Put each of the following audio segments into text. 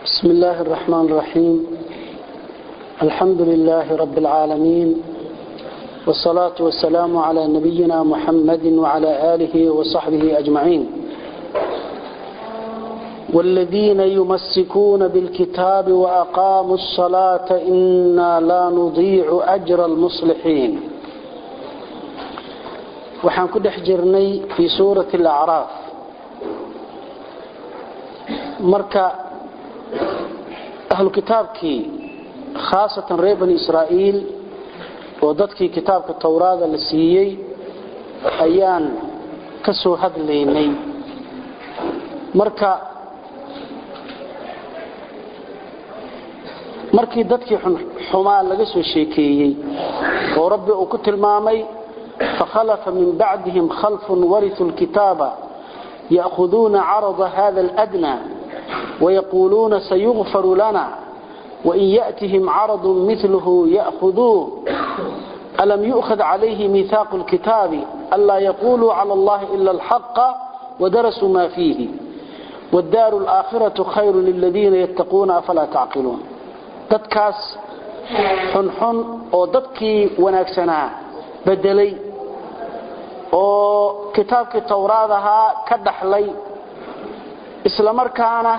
بسم الله الرحمن الرحيم الحمد لله رب العالمين والصلاة والسلام على نبينا محمد وعلى آله وصحبه أجمعين والذين يمسكون بالكتاب وأقاموا الصلاة إنا لا نضيع أجر المصلحين وحان كدح جرني في سورة الأعراف مركا ahlu kitaabkii khaasatan reer bani israa'iil oo dadkii kitaabka towraada la siiyey ayaan ka soo hadlaynay marka markii dadkii xumaa laga soo sheekeeyey oo rabbi uu ku tilmaamay fakhalafa min bacdihim khalfun warituu lkitaaba ya'khuduuna carada hada aladna ويقولون سيغفر لنا وإن يأتهم عرض مثله يأخذوه ألم يؤخذ عليه ميثاق الكتاب ألا يقولوا على الله إلا الحق ودرسوا ما فيه والدار الآخرة خير للذين يتقون أفلا تعقلون dadkaas xunxun oo dadkii wanaagsanaa bedelay oo kitaabkii towraad ahaa ka dhaxlay isla markaana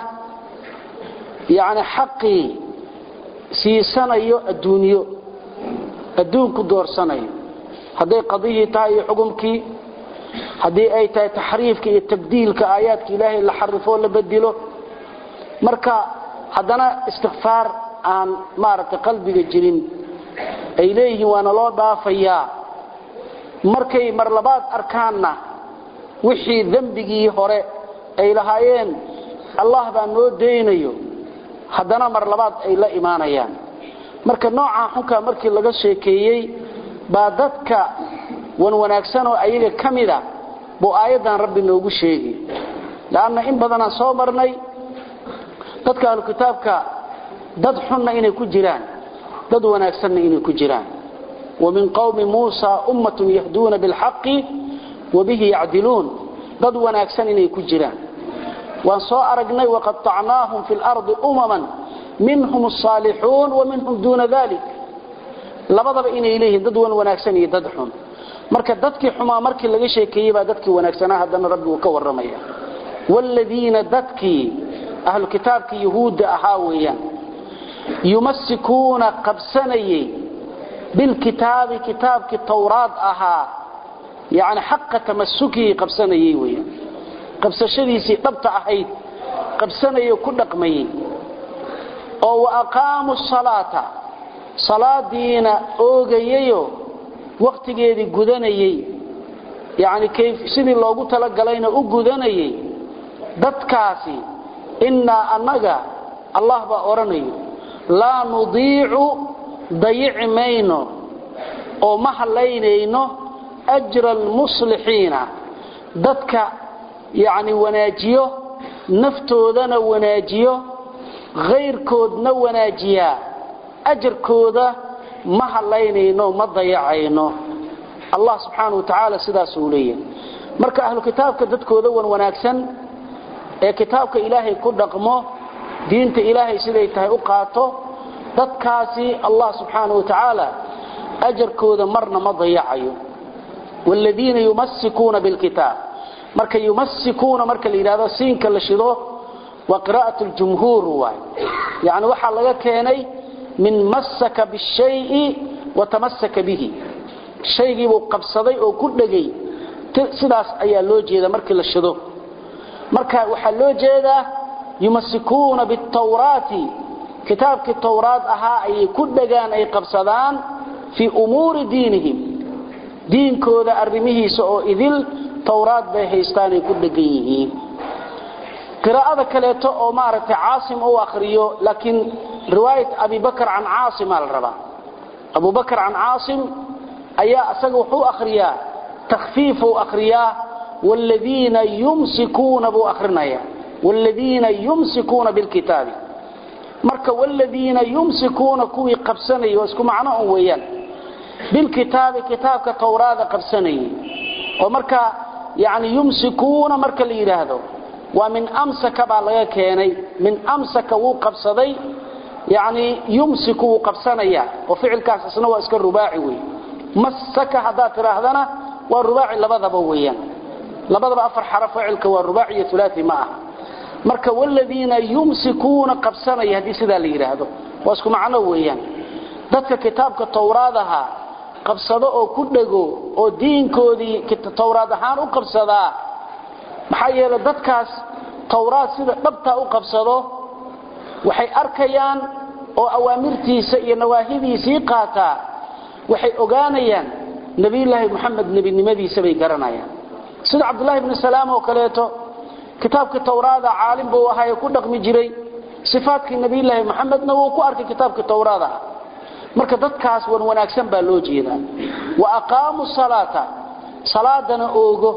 yani xaqii siisanayo adduunyo adduunku doorsanayo hadday qadiyii tahay iyo xukumkii haddii ay tahay taxriifka iyo tabdiilka aayaadka ilaahay la xarifoo la bedilo marka haddana istikfaar aan maaragtay qalbiga jirin ay leeyihiin waana loo dhaafayaa markay mar labaad arkaanna wixii dembigii hore ay lahaayeen allah baa noo daynayo haddana mar labaad ay la imaanayaan marka noocaa xunkaa markii laga sheekeeyey baa dadka wan wanaagsan oo ayaga ka mida buu aayaddan rabbi noogu sheegi leanna in badanaan soo marnay dadka ahlu kitaabka dad xunna inay ku jiraan dad wanaagsanna inay ku jiraan wa min qowmi muusa ummatun yahduuna bilxaqi wa bihi yacdiluun dad wanaagsan inay ku jiraan waan soo aragnay waqaطacnaahum fi اlarضi umaman minhum الصaalixuun wa minhum duuna dalik labadaba inay leeyihiin dad wan wanaagsan iyo dad xun marka dadkii xumaa markii laga sheekeeyey baa dadkii wanaagsanaa haddana rabbi uu ka warramaya wاladiina dadkii ahlu kitaabkii yahuudda ahaa weeyaan yumasikuuna qabsanayey bilkitaabi kitaabkii towraad ahaa yani xaqa tamasukii qabsanayey weeyaan qabsashadiisii dhabta ahayd qabsanayo ku dhaqmayey oo wa aqaamu salaata salaadiina oogayayo wakhtigeedii gudanayey yani sidii loogu talagalayna u gudanayey dadkaasi innaa annaga allah baa odhanayo laa nudiicu dayici mayno oo ma hallaynayno ajra almuslixiina dadka yacni wanaajiyo naftoodana wanaajiyo khayrkoodna wanaajiyaa ajarkooda ma hallaynayno ma dayacayno allah subxaana wa tacaala sidaasuu leeyahay marka ahlu kitaabka dadkooda wan wanaagsan ee kitaabka ilaahay ku dhaqmo diinta ilaahay siday tahay u qaato dadkaasi allah subxaana wa tacaala ajarkooda marna ma dayacayo waaladiina yumasikuuna bilkitaab marka yumasikuuna marka la yidhahdo siinka la shido waa qiraa'at ljumhuur waay yani waxaa laga keenay min masaka bishayi wa tamasaka bihi shaygiibuu qabsaday oo ku dhegay sidaas ayaa loo jeeda markii la shido marka waxaa loo jeedaa yumasikuuna bitawraati kitaabkii towraad ahaa ayay ku dhegaan ay qabsadaan fii umuuri diinihim diinkooda arrimihiisa oo idil towraad bay haystaanay ku dhegan yihiin qiraa'ada kaleeto oo maaragtay caasim u akhriyo laakiin riwaayat abibakar can caasimaa la rabaa abubakar can caasim ayaa isaga wuxuu akhriyaa takhfiifuu akhriyaa waaladiina yumsikuuna buu akhrinaya waaladiina yumsikuuna bilkitaabi marka waaladiina yumsikuuna kuwii qabsanayay waa isku macno un weeyaan bilkitaabi kitaabka towraada qabsanayay oo marka yani yumsikuuna marka la yidhaahdo waa min amsaka baa laga keenay min amsaka wuu qabsaday yani yumsiku wuu qabsanaya oo ficilkaas isna waa iska rubaaci wey masaka haddaad tidhaahdana waa rubaaci labadaba weeyaan labadaba afar xaraf ficilka waa rubaaci iyo ulaai ma aha marka wladiina yumsikuuna qabsanaya haddii sidaa la yidhaahdo waa isku macno weeyaan dadka kitaabka towraadaha qabsado oo ku dhego oo diinkoodii towraad ahaan u qabsadaa maxaa yeele dadkaas towraad sida dhabtaa u qabsado waxay arkayaan oo awaamirtiisa iyo nawaahidiisii qaataa waxay ogaanayaan nebiyulaahi moxamed nebinimadiisa bay garanayaan sida cabdulaahi bni salaam oo kaleeto kitaabkii towraada caalim buu ahaaye ku dhaqmi jiray sifaatkii nebiyulaahi moxamedna wuu ku arkay kitaabkii towraada ah marka dadkaas wan wanaagsan baa loo jeedaa wa aqaamuu salaata salaadana oogo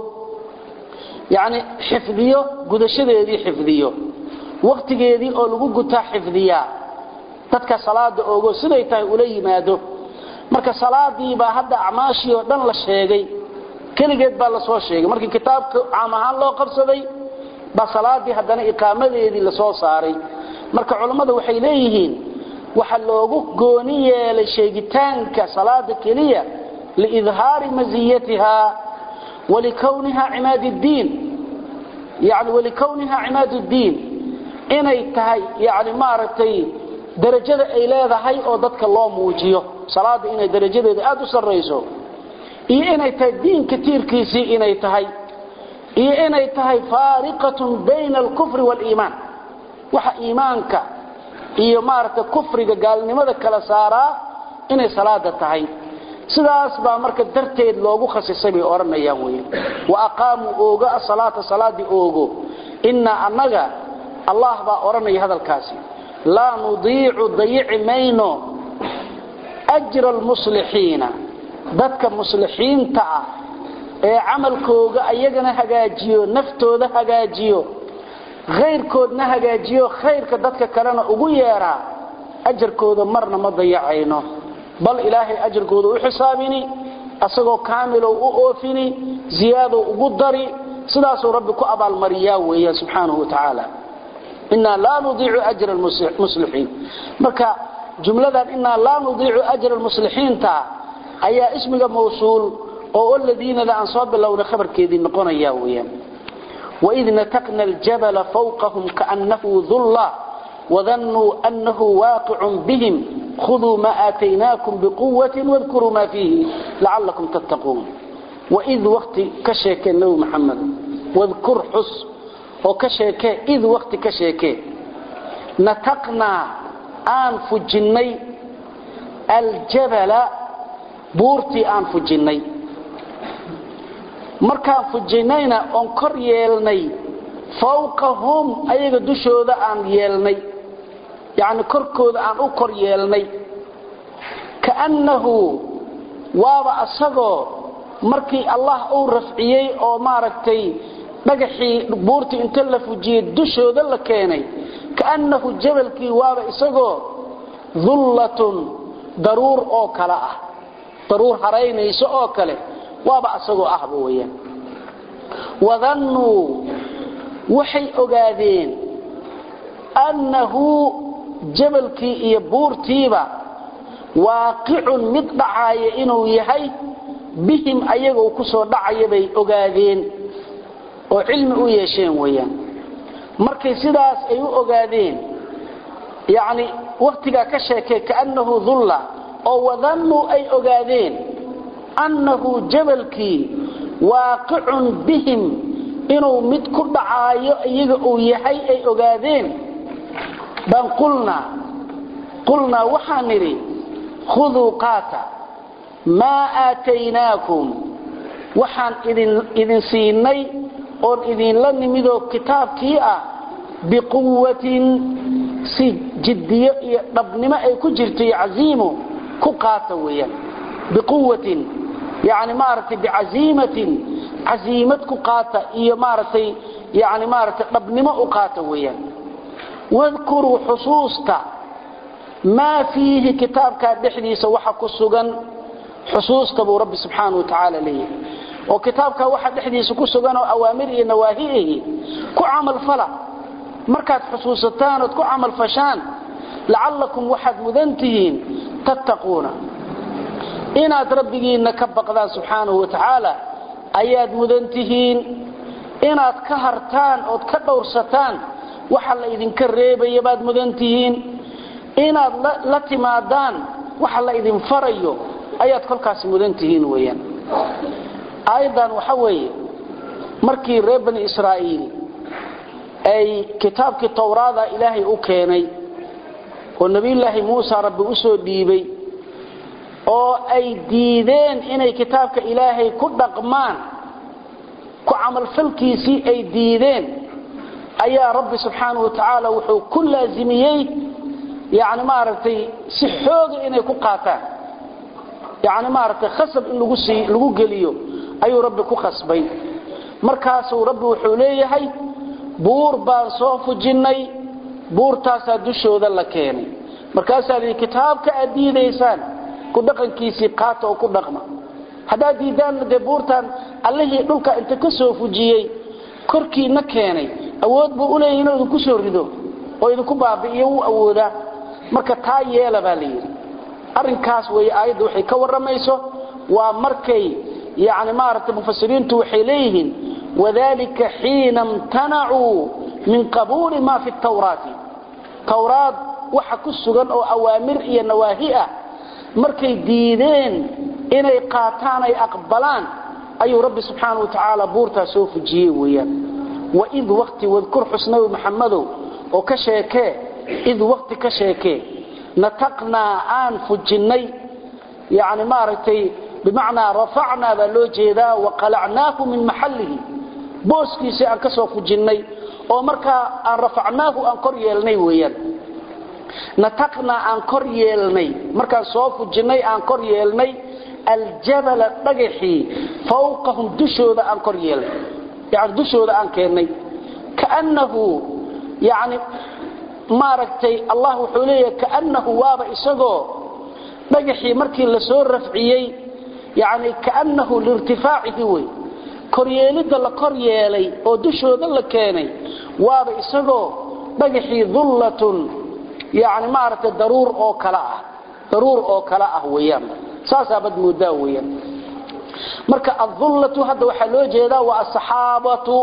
yacni xifdiyo gudashadeedii xifdiyo wakhtigeedii oo lagu gutaa xifdiyaa dadka salaada oogo siday tahay ula yimaado marka salaadii baa hadda acmaashii oo dhan la sheegay keligeed baa lasoo sheegay markii kitaabka caam ahaan loo qabsaday baa salaadii haddana iqaamadeedii lasoo saaray marka culammadu waxay leeyihiin waxa loogu gooni yeelay sheegitaanka salaada keliya liidhaari maziyatiha walikowniha cimaad diin yani walikowniha cimaad ddiin inay tahay yani maaragtay darajada ay leedahay oo dadka loo muujiyo salaada inay darajadeeda aad u sarrayso iyo inay tahay diinka tiirkiisii inay tahay iyo inay tahay faariqatun bayna alkufri waaliimaan waxa iimaanka iyo maaragtay kufriga gaalnimada kala saaraa inay salaada tahay sidaas baa marka darteed loogu khasisay bay odhanayaan wey wa aqaamuu oogo asalaata salaadii oogo innaa annaga allah baa odhanaya hadalkaasi laa nudiicu dayici mayno ajra almuslixiina dadka muslixiinta ah ee camalkooga ayagana hagaajiyo naftooda hagaajiyo khayrkoodna hagaajiyo khayrka dadka kalena ugu yeeraa ajarkooda marna ma dayacayno bal ilaahay ajarkooda u xisaabini asagoo kaamilow u oofini ziyaadow ugu dari sidaasuu rabbi ku abaalmariyaa weeyaan subxaanahu wa tacaala inaa laa nudiicu ajra muslixiin marka jumladan inaa laa nudiicu ajra lmuslixiinta ayaa ismiga mawsuul oo aladiinada aan soo bilowna khabarkeedii noqonaya weyaan waid nataqna aljabala fawqahum kaannahu dulla wadannuu annahu waaqicun bihim khuduu maa aataynaakum biquwatin wadkuruu maa fiihi lacalakum tattaquun waid wakti ka sheekee nebi maxamed wadkur xus oo ka sheekee id wakti ka sheekee nataqnaa aan fujinnay aljabala buurtii aan fujinnay markaan fujinnayna oon kor yeelnay fawqahum ayaga dushooda aan yeelnay yacni korkooda aan u kor yeelnay kaannahu waaba asagoo markii allah uu rafciyey oo maaragtay dhagaxii buurtii inta la fujiyey dushooda la keenay kaannahu jabalkii waaba isagoo dullatun daruur oo kale ah daruur haraynayso oo kale waaba asagoo ahba weyaan wadannuu waxay ogaadeen annahu jabalkii iyo buurtiiba waaqicun mid dhacaaya inuu yahay bihim ayagoo ku soo dhacaya bay ogaadeen oo cilmi u yeesheen weyaan markay sidaas ay u ogaadeen yacni wakhtigaa ka sheekay kaannahu dulla oo wadannuu ay ogaadeen annahu jabalkii waaqicun bihim inuu mid ku dhacaayo iyaga uu yahay ay ogaadeen baan qulnaa qulnaa waxaan nidhi khuduu qaata maa aataynaakum waxaan idin siinay oon idinla nimidoo kitaabkii ah biquwatin si jiddiyo iyo dhabnimo ay ku jirto iyo casiimo ku qaata weeyaan biquwatin yani maaragtay bicaziimatin casiimad ku qaata iyo maaragtay yani maaragtay dhabnimo u qaata weeyaan wadkuruu xusuusta maa fiihi kitaabkaa dhexdiisa waxa ku sugan xusuusta buu rabbi subxaana wa tacaala leeyahay oo kitaabka waxa dhexdiisa ku sugan oo awaamir iyo nawaahi ahi ku camal fala markaad xusuusataan ood ku camal fashaan lacallakum waxaad mudan tihiin tattaquuna inaad rabbigiinna ka baqdaan subxaanahu wa tacaala ayaad mudan tihiin inaad ka hartaan ood ka dhowrsataan waxa la idinka reebaya baad mudan tihiin inaad la timaadaan waxa la idin farayo ayaad kolkaas mudan tihiin weeyaan aayaddan waxa weeye markii reer bani israa'iil ay kitaabkii towraada ilaahay u keenay oo nebiyullaahi muusa rabbi u soo dhiibay oo ay diideen inay kitaabka ilaahay ku dhaqmaan ku camalfalkiisii ay diideen ayaa rabbi subxaanahu wa tacaala wuxuu ku laasimiyey yani maaragtay si xooga inay ku qaataan yani maaragtay khasab in lagu sii lagu geliyo ayuu rabbi ku khasbay markaasuu rabbi wuxuu leeyahay buur baan soo fujinnay buurtaasaa dushooda la keenay markaasaa lihi kitaabka aad diidaysaan ku dhaqankiisii qaata oo ku dhaqma haddaad diidaanna dee buurtaan allihii dhulka inta ka soo fujiyey korkiina keenay awood buu u leeyahy inuu idinku soo rido oo idinku baabi'iyo wuu awoodaa marka taa yeela baa la yidhi arrinkaas weeye aayadda waxay ka warramayso waa markay yani maaragtay mufasiriintu waxay leeyihiin wadalika xiina imtanacuu min qabuuli ma fi tawraati tawraad waxa ku sugan oo awaamir iyo nawaahi ah markay diideen inay qaataan ay aqbalaan ayuu rabbi subxaana wa tacaala buurtaa soo fujiyey weeyaan waid waqti wadkur xusnawi maxamadow oo ka sheekee id waqti ka sheekee nataqnaa aan fujinnay yani maaragtay bimacnaa rafacnaa baa loo jeedaa waqalacnaahu min maxallihi booskiisii aan ka soo fujinnay oo markaa aan rafacnaahu aan kor yeelnay weeyaan nataqnaa aan kor yeelnay markaan soo fujinnay aan kor yeelnay aljabala dhagaxii fawqahum dushooda aan kor yeelnay yani dushooda aan keennay kaannahu yani maaragtay allah wuxuu leeyahay kaannahu waaba isagoo dhagaxii markii la soo rafciyey yani kaannahu liirtifaacihi wey koryeelidda la kor yeelay oo dushooda la keenay waaba isagoo dhagaxii dullatun yani maaragtay daruur oo kale ah daruur oo kale ah weeyaan saasaabad moodaa weeyaan marka adullatu hadda waxaa loo jeedaa waa asaxaabatu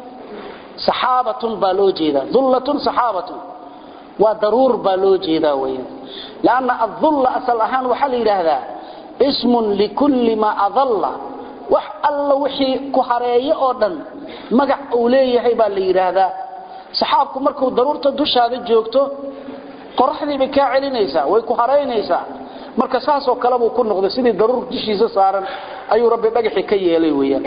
saxaabatun baa loo jeedaa dullatun saxaabatun waa daruur baa loo jeedaa weeyaan lanna adulla asal ahaan waxaa la yidhaahdaa ismun likulli maa adalla wax alla wixii ku hareeyo oo dhan magac uu leeyahay baa la yidhaahdaa saxaabku markuu daruurta dushaada joogto qoraxdii bay kaa celinaysaa way ku haraynaysaa marka saasoo kale buu ku noqday sidii daruur dushiisa saaran ayuu rabbi dhagaxii ka yeelay weeyaan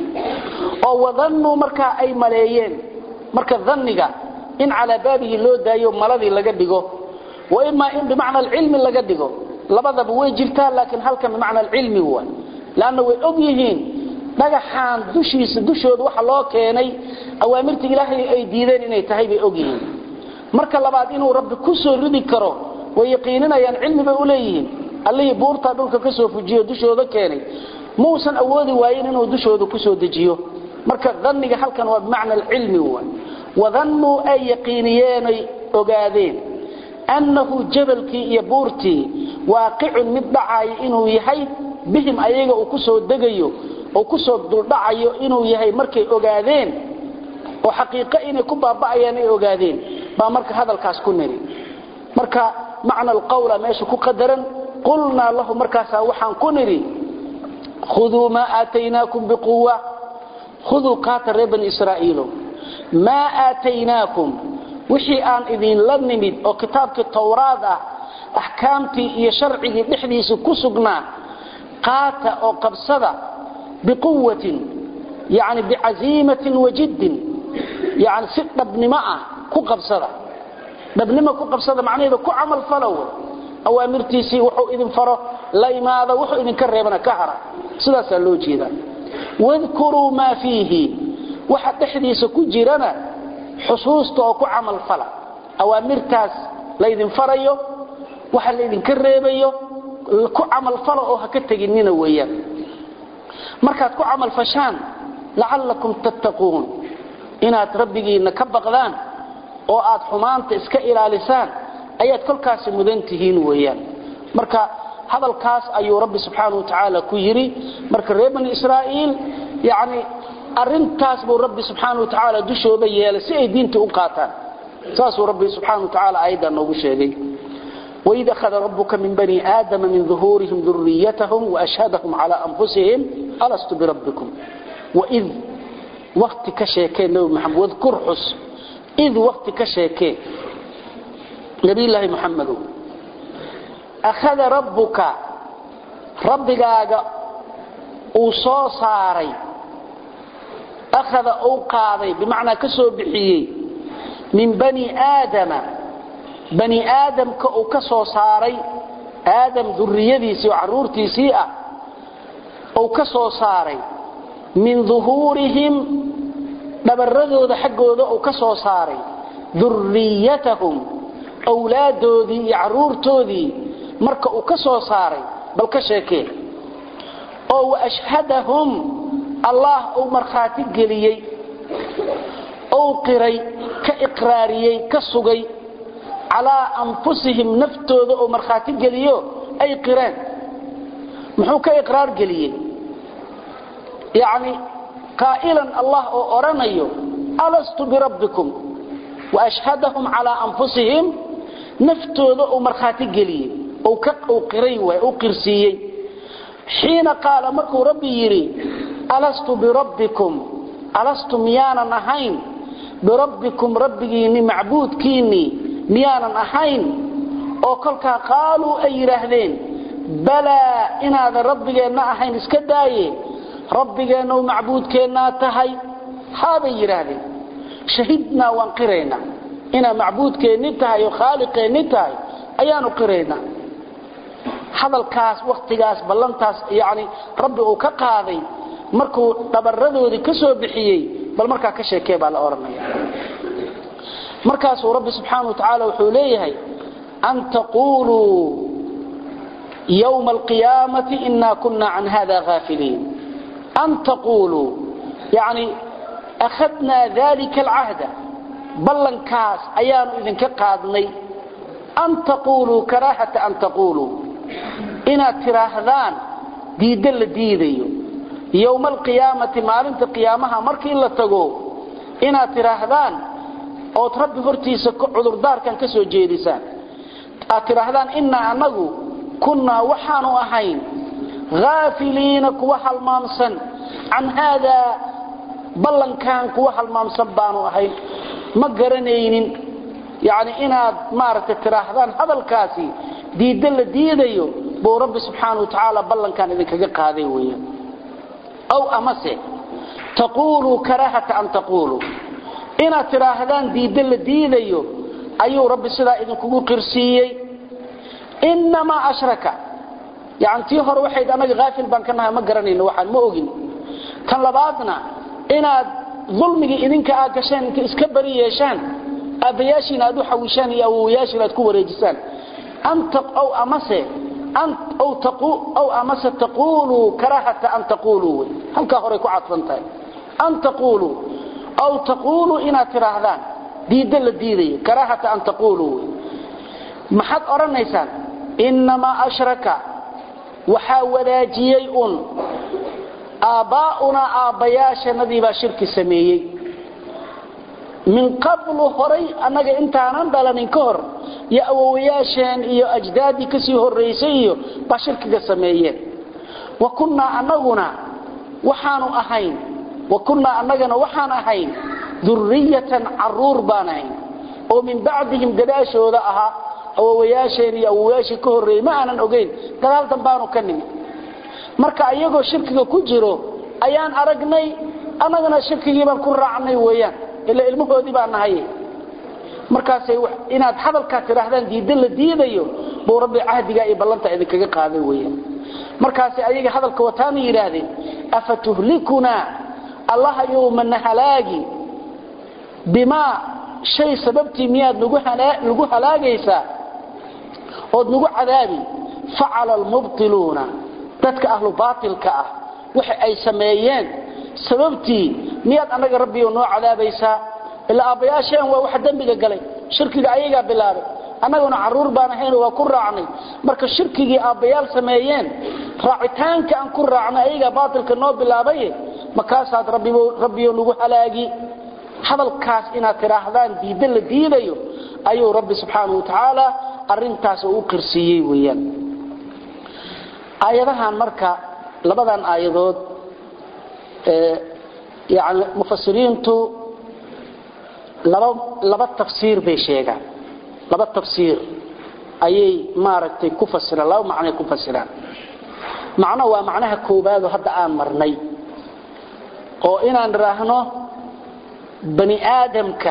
oo wadannuu markaa ay maleeyeen marka danniga in calaa baabihi loo daayo maladii laga dhigo wa imaa in bimacna alcilmi laga dhigo labadaba way jirtaa laakiin halkan bimacna alcilmi wa lanna way og yihiin dhagaxaan dushiisa dushooda waxa loo keenay awaamirta ilaahay ay diideen inay tahay bay og yihiin marka labaad inuu rabbi ku soo ridi karo way yaqiininayaan cilmi bay u leeyihiin allihii buurtaa dhulka ka soo fujiyo dushooda keenay muusan awoodi waayin inuu dushooda ku soo dejiyo marka dhanniga halkan waa bimacna alcilmi wa wadannuu ay yaqiiniyeenay ogaadeen annahu jabalkii iyo buurtii waaqicun mid dhacayo inuu yahay bihim ayaga uu ku soo degayo oo ku soo duldhacayo inuu yahay markay ogaadeen oo xaqiiqo inay ku baaba'ayaan ay ogaadeen baa marka hadalkaas ku niri marka macna alqawla meesha ku qadaran qulnaa lahu markaasaa waxaan ku nidhi khuduu maa aataynaakum biquwa khuduu kaata reer bani israa'iilo maa aataynaakum wixii aan idinla nimid oo kitaabkii towraad ah axkaamtii iyo sharcigii dhexdiisa ku sugnaa qaata oo qabsada biquwatin yani bicaziimatin wajiddin yani si dhabnimo ah ku qabsada dhabnimo ku qabsada macnaheeda ku camal falow awaamirtiisii wuxuu idin faro la imaada wuxuu idinka reebana ka hara sidaasaa loo jeedaa wadkuruu maa fiihi waxa dhexdiisa ku jirana xusuusta oo ku camal fala awaamirtaas laydin farayo waxa laydinka reebayo ku camal fala oo ha ka teginina weeyaan markaad ku camal fashaan lacallakum tattaquun inaad rabbigiinna ka baqdaan oo aad xumaanta iska ilaalisaan ayaad kolkaasi mudan tihiin weeyaan marka hadalkaas ayuu rabbi subxaanahu watacaala ku yidhi marka reer bani israa'iil yacni arrintaas buu rabbi subxaanahu watacaala dushooda yeelay si ay diinta u qaataan saasuu rabbi subxaanahu watacaala aayaddan noogu sheegay وإذا أخذ ربك من بني آدم من ظهورهم ذريتهم وأشهدهم على أنفسهم ألست بربكم وإذ وقت كشيكين نبي محمد واذكر حس إذ وقت كشيكين نبي الله محمد أخذ ربك ربك أوصى صاري أخذ أوقاضي بمعنى كسو بحيي من بني آدم بني آدم كسو صاري آدم ذريتيسي وعرورتيسي أو كسو صاري من ظهورهم dhabaradooda xaggooda uu ka soo saaray durriyatahum awlaadoodii iyo caruurtoodii marka uu ka soo saaray bal ka sheekee oo waashhadahum allah uu markhaati geliyey ou qiray ka iqraariyey ka sugay calaa anfusihim naftooda uu markhaati geliyo ay qireen muxuu ka iqraar geliyey yacni قائلا الله أرنيو ألست بربكم وأشهدهم على أنفسهم نفتوذ أمرخاتي قلي أو كق أو قريوة أو قرسيي حين قال مكو ربي يري ألست بربكم ألست ميانا نهين بربكم ربيني معبود كيني ميانا نهين أو كلك قالوا أي رهدين بلى إن هذا ربي نهين اسكدايه rabbigeena u macbuudkeennaa tahay haabay yidhaahdeen shahidnaa waan qiraynaa inaa macbuudkeenni tahay oo khaaliqeenni tahay ayaanu qiraynaa hadalkaas wakhtigaas ballantaas yacni rabbi uu ka qaaday markuu dhabaradoodii ka soo bixiyey bal markaa ka sheekee baa la odhanaya markaasuu rabbi subxaana wa tacaala wuxuu leeyahay an taquuluu yowma alqiyaamati inaa kunna can hada haafiliin أن تقولوا يعني أخذنا ذلك العهد بلن كاس أيان إذن كقادني أن تقولوا كراهة أن تقولوا إنا تراهذان ديدل ديديو يوم القيامة مالنت قيامها مركي إلا تقو إنا تراهذان أو تربي فرتيس عذر دار كان كسو جيدسان تراهذان إنا أنه كنا وحانوا أحين غافلين كوها المامسا عن هذا بلن كان كوها المامسا بانوا أحين ما قرنين يعني إنا مارت التراهدان هذا الكاسي دي دل دي ديو بو رب سبحانه وتعالى بلن كان إذن كجق هذه ويا أو أمسي تقولوا كراهة أن تقولوا إنا تراهدان دي دل دي ديو أيو رب سلا إذن كجو قرسيي إنما أشرك يعني tii hore waxayd anaga gaafil baan ka nahay ma garanayno waxaan ma ogin tan labaadna inaad dulmigii idinka aad gasheen inta iska bari yeeshaan aabbayaashiina aad u xawishaan iyo awowayaashiina aad ku wareejisaan anta aw amase aw taqu aw amase taqulu karahata an taqulu halka hore ku cadfan tahay an taqulu aw taqulu ina tiraahdaan diida la diiday karahata an taqulu maxad oranaysaan inma ashraka waxaa wadaajiyey un aabbaa'unaa aabbayaashanadii baa shirki sameeyey min qablu horay annaga intaanan dhalanin ka hor iyo awowayaasheen iyo ajdaaddii ka sii horraysay iyo baa shirkiga sameeyeen wa kunnaa annaguna waxaanu ahayn wa kunnaa annagana waxaan ahayn durriyatan carruur baan ahayn oo min bacdihim gadaashooda ahaa awowayaasheen iyo awowayaashii ka horreeyey ma aanan ogeyn gadaal dambaanu ka nimi marka ayagoo shirkiga ku jiro ayaan aragnay annagana shirkigii baan ku raacnay weeyaan ila ilmahoodii baan nahay markaasay inaad hadalkaa tidhaahdaan diidda la diidayo buu rabbi cahdigaa iyo ballanta idinkaga qaaday weeyaan markaasay ayaga hadalka wataana yidhaahdeen afa tuhlikunaa allaha yowmana halaagi bimaa shay sababtii miyaad nagu halaagaysaa ood nagu cadaabi facala almubtiluuna dadka ahlu baatilka ah waxa ay sameeyeen sababtii miyaad annaga rabbiyo noo cadaabaysaa ilaa aabbayaasheen waa waxa dembiga galay shirkiga ayagaa bilaabay annaguna carruur baan ahayn waa ku raacnay marka shirkigii aabbayaal sameeyeen raacitaanka aan ku raacnay ayagaa baatilka noo bilaabaye markaasaad rabbiyo nagu halaagi hadalkaas inaad tidhaahdaan diidda la diidayo ayuu rabbi subxaanau wa tacaala arintaas u qirsiiyey weyaan aayadahan marka labadan aayadood yani mufasiriintu laba laba tafsiir bay sheegaan laba tafsiir ayay maaragtay ku fasiraan laba macnay ku fasiraan macno waa macnaha koobaado hadda aan marnay oo inaan idhaahno bani aadamka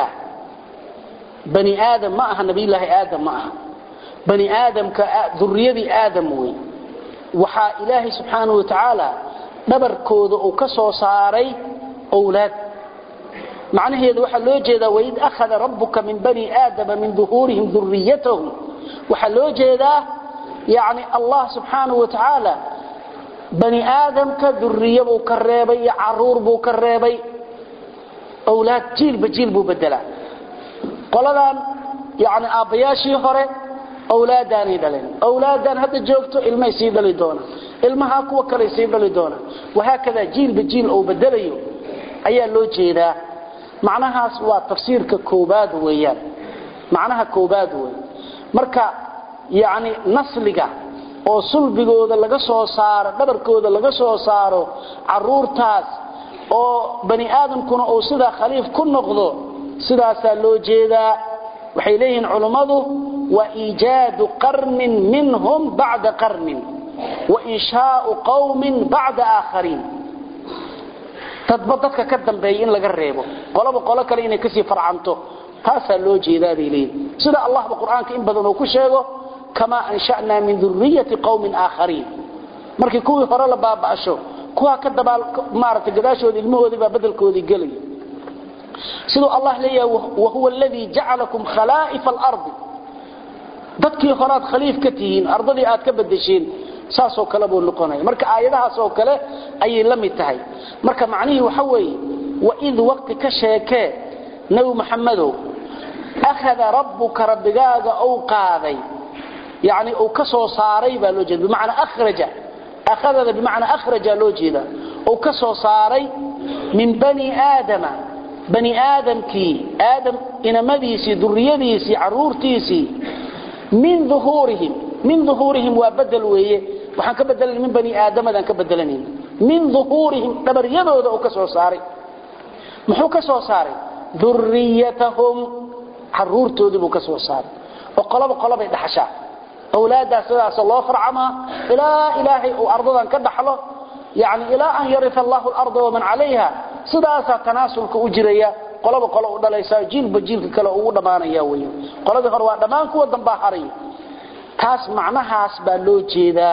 bani aadam ma aha nabiyulaahi aadam ma aha bani aadamka duriyadii aadam wey waxaa ilaahay subxaanahu wa tacaala dhabarkooda uu ka soo saaray owlaad macnaheedu waxaa loo jeedaa waid akhada rabbuka min bani aadama min duhuurihim duriyatahum waxaa loo jeedaa yani allah subxaanahu wa tacaala bani aadamka duriye buu ka reebay iyo caruur buu ka reebay owlaad jiilba jiil buu bedelaa qoladan yani aabbayaashii hore owlaadaanay dhaleen owlaadan hadda joogto ilmay sii dhali doonaan ilmahaa kuwa kaley sii dhali doonaan wahaakadaa jiilba jiil ou bedelayo ayaa loo jeedaa macnahaas waa tafsiirka koobaad weeyaan macnaha koobaad wey marka yani nasliga oo sulbigooda laga soo saaro dhabarkooda laga soo saaro caruurtaas oo bani aadamkuna uu sidaa khaliif ku noqdo sidaasaa loo jeedaa waxay leeyihiin culummadu wa iijaadu qarnin minhum bacda qarnin wa inshaau qawmin bacda aakhariin dadba dadka ka dambeeya in laga reebo qolaba qolo kale inay kasii farcanto taasaa loo jeedaa bay leeyihin sida allahba qur-aanka in badan uu ku sheego kamaa ansha'naa min duriyati qawmin aakhariin markii kuwii hore la baaba'sho kuwaa ka dabaal maaragtay gadaashooda ilmahoodii baa bedelkoodii gelaya siduu allah leeyahay wahuwa aladii jacalakum khalaa'ifa alardi dadkii horaad khaliif ka tihiin ardadii aad ka bedesheen saasoo kale buu noqonaya marka aayadahaas oo kale ayay la mid tahay marka macnihii waxa weeye waid waqti ka sheekee nebi maxamedow akhada rabbuka rabbigaaga ou qaaday yani uu ka soo saaray baa loo jeeda bimacnaa akhraja akhadada bimacnaa akhraja loo jeeda uu ka soo saaray min bani aadama bani aadamkii aadam inamadiisii duriyadiisii caruurtiisii min uhuurihim min uhuurihim waa bedel weeye waxaan ka bedelan min bani aadamadaan ka bedelanayn min uhuurihim dhabaryadooda uu ka soo saaray muxuu ka soo saaray duriyatahum caruurtoodii buu ka soo saaray oo qoloba qolobay dhaxashaa awlaaddaas sidaas loo farcamaa ilaa ilaahay uu ardadan ka dhaxlo yani ilaa an yaria allahu larda waman calayha sidaasaa tanaasulka u jiraya qolaba qolo u dhalaysa jiilba jiilka kale ugu dhammaanaya wey qoladii hore waa dhammaan kuwa dambaa haray taas macnahaas baa loo jeedaa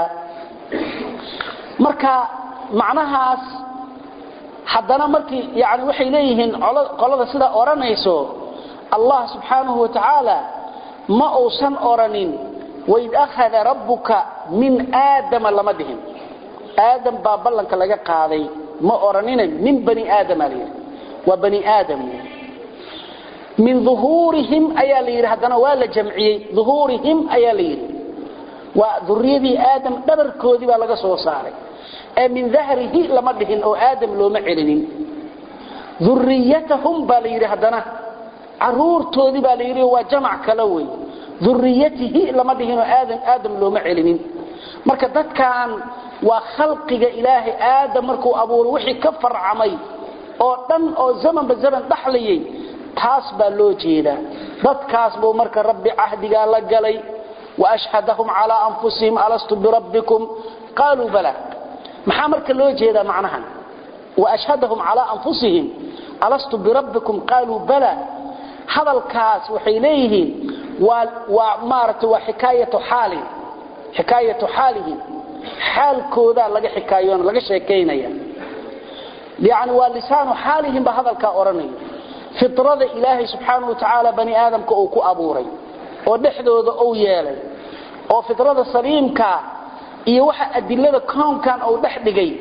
marka macnahaas haddana markii yani waxay leeyihiin qolada sidaa odhanayso allah subxaanahu wa tacaala ma uusan odhanin waid akhada rabbuka min aadama lama dhihin aadam baa ballanka laga qaaday ma odhanina min bani aadama la yidhi waa bani aadam min uhuurihim ayaa la yidhi haddana waa la jamciyey uhuurihim ayaa la yidhi waa duriyadii aadam dhabarkoodii baa laga soo saaray ee min dahrihi lama dhihin oo aadam looma celinin duriyatahum baa la yidhi haddana caruurtoodii baa la yidhi waa jamac kale wey duriyatihi lama dhihinoo aadam aadam looma celinin marka dadkan waa khalqiga ilaahay aadam markuu abuuray wixii ka farcamay oo dhan oo zamanba zaman dhaxlayay taas baa loo jeedaa dadkaas buu marka rabbi cahdigaa la galay waashhadahum calaa anfusihim alastu birabbikum qaaluu bala maxaa marka loo jeedaa macnahan waashhadahum calaa anfusihim alastu birabbikum qaaluu bala hadalkaas waxay leeyihiin waa waa maaragtay waa xikaayatu xaalin xikaayatu xaalihim xaalkoodaa laga xikaayoona laga sheekaynaya yani waa lisaanu xaalihim baa hadalkaa odhanaya fitrada ilaahay subxaanahu wa tacaala bani aadamka uu ku abuuray oo dhexdooda uu yeelay oo fitrada saliimkaa iyo waxa adilada kownkan uu dhex dhigay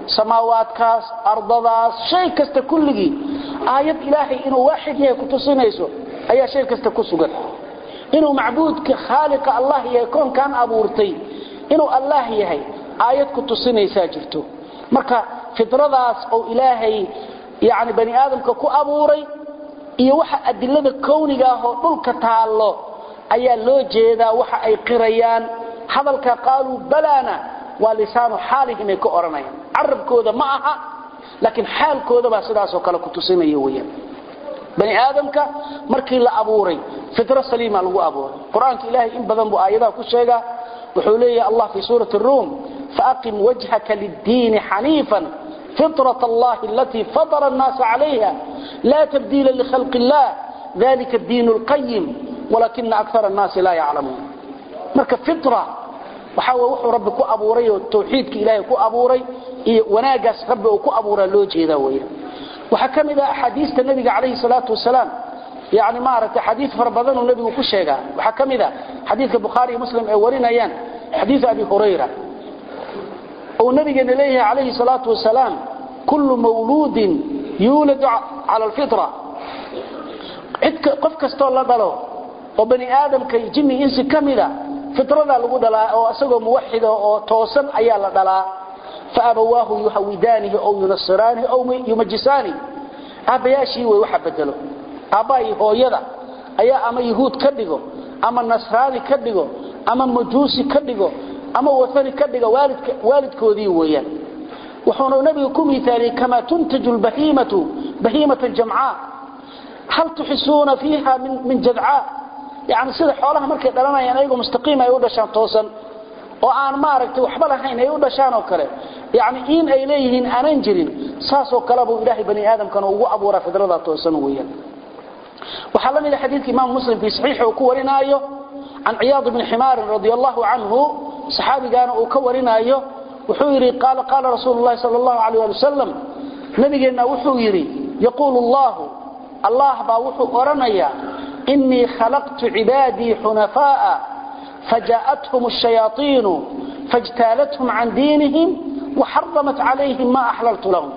samaawaadkaas ardadaas shay kasta kulligii aayad ilaahay inuu waaxid yahay ku tusinayso ayaa shay kasta ku sugan inuu macbuudka khaaliqa allah yahay koonkan abuurtay inuu allah yahay aayad ku tusinaysaa jirto marka fidradaas oo ilaahay yani bani aadamka ku abuuray iyo waxa adilada kowniga ah oo dhulka taallo ayaa loo jeedaa waxa ay qirayaan hadalka qaaluu balana waa lisaanu xaalihim ay ka odhanayaan carabkooda ma aha laakiin xaalkooda baa sidaasoo kale ku tusinaya weyaan bani aadamka markii la abuuray fitro saliima lagu abuuray qur-aanka ilaahay in badan buu aayadaha ku sheegaa wuxuu leeyahay allah fii suurati ruum faaqim wajhaka liddiini xaniifan فطرة الله التي فطر الناس عليها لا تبديل لخلق الله ذلك الدين القيم ولكن أكثر الناس لا يعلمون marka fitra waxa wuxuu rabbi ku abuuray oo tawxiidka ilaahay ku abuuray iyo wanaagaas rabbi uu ku abuuray loo jeeda weeyaan waxa kamid ah xadiista nabiga kaleey salaatu wasalaam yaani ma aragtay xadiis far badan oo nabigu ku sheega waxa kamid ah xadiiska bukhari iyo muslim ay warinayaan xadiis abi hurayra oo nabigeena leeyahay kaleey salaatu wasalaam kullu mawludin yulad ala alfitra qof kastoo la dhalo oo bani aadamka jinni insi kamida fitrada lagu dhalaa oo asagoo muwaxid oo toosan ayaa la dhalaa fa abawaahu yuhawidaanihi aw yunasiraanihi aw yumajjisaani aabbayaashii way waxa bedelo aabbahay hooyada ayaa ama yahuud ka dhigo ama nasraani ka dhigo ama majuusi ka dhigo ama wathani ka dhigo waalidka waalidkoodii weeyaan wuxuuna nabiga ku miithaaliyey kamaa tuntaju lbahiimatu bahiimatan jamcaa hal tuxisuuna fiiha min jadcaa yani sida xoolaha markay dhalanayaan ayagoo mustaqiim ay u dhashaan toosan oo aan maaragtay waxba lahayn ay u dhashaan oo kale yani in ay leeyihiin aanan jirin saasoo kale buu ilaahay bani aadamkana ugu abuuraa fidrada toosan weeyaan waxaa la mid ah xadiidka imaam muslim fii saxiixa uu ku warinaayo can ciyaad bni ximaarin radi allahu canhu saxaabigaana uu ka warinaayo wuxuu yidhi qaala qaala rasuulu llahi sal allahu alayh ali wasalam nabigeenna wuxuu yidhi yaquulu allahu allah baa wuxuu odhanayaa إني خلقت عبادي حنفاء فجاءتهم الشياطين فاجتالتهم عن دينهم وحرمت عليهم ما أحللت لهم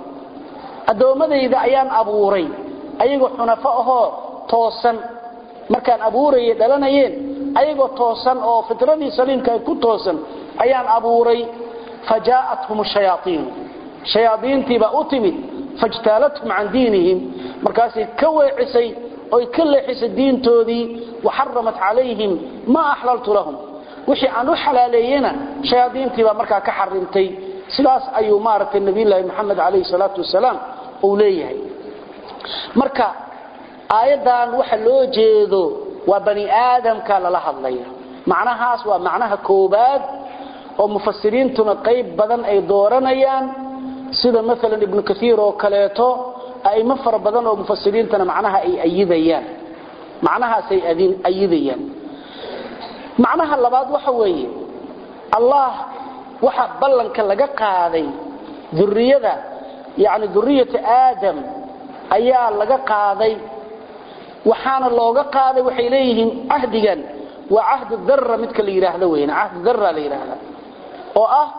أدومدي إذا أيان أبوري أيغو حنفاءه توسن مركان أبوري دلنيين أيغو توسن أو فتردي سليم كان كو توسن أيان أبوري فجاءتهم الشياطين شياطين تبا أتمت فاجتالتهم عن دينهم مركاسي كوي عسي oy ka leexisay diintoodii waxaramat calayhim maa axlaltu lahum wixii aan u xalaaleeyena shayaadiintii baa markaa ka xarimtay sidaas ayuu maaragtay nabiyulaahi maxamed calayhi salaatu wasalaam uu leeyahay marka aayaddan waxa loo jeedo waa bani aadamka lala hadlaya macnahaas waa macnaha koobaad oo mufasiriintuna qayb badan ay dooranayaan sida maalan ibnu kaiir oo kaleeto aimo fara badan oo mufasiriintana macnaha ay ayidayaan macnahaasay ayidayaan macnaha labaad waxa weeye allah waxa ballanka laga qaaday duriyada yani duriyata aadam ayaa laga qaaday waxaana looga qaaday waxay leeyihiin cahdigan waa cahdu darra midka la yidhaahdo weyn cahdu darra la yidhaahda oo ah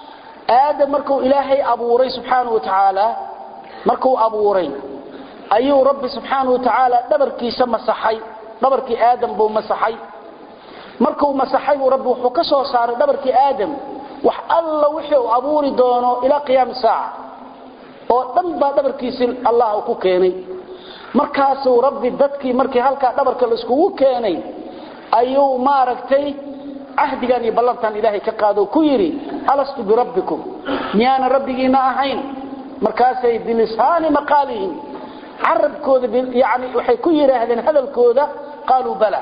aadam markuu ilaahay abuuray subxaanahu wa tacaala markuu abuuray ayuu rabbi subxaanahu wa tacaala dhabarkiisa masaxay dhabarkii aadam buu masaxay markuu masaxay buu rabbi wuxuu ka soo saaray dhabarkii aadam wax alla wixii uu abuuri doono ilaa qiyaami saaca oo dhan baa dhabarkiisii allah ku keenay markaasuu rabbi dadkii markii halkaa dhabarka laiskugu keenay ayuu maaragtay cahdigan iyo ballantan ilaahay ka qaado ku yidhi alastu birabbikum miyaana rabbigiina ahayn markaasay bilisaani maqaalihim carabkooda yani waxay ku yidhaahdeen hadalkooda qaaluu bala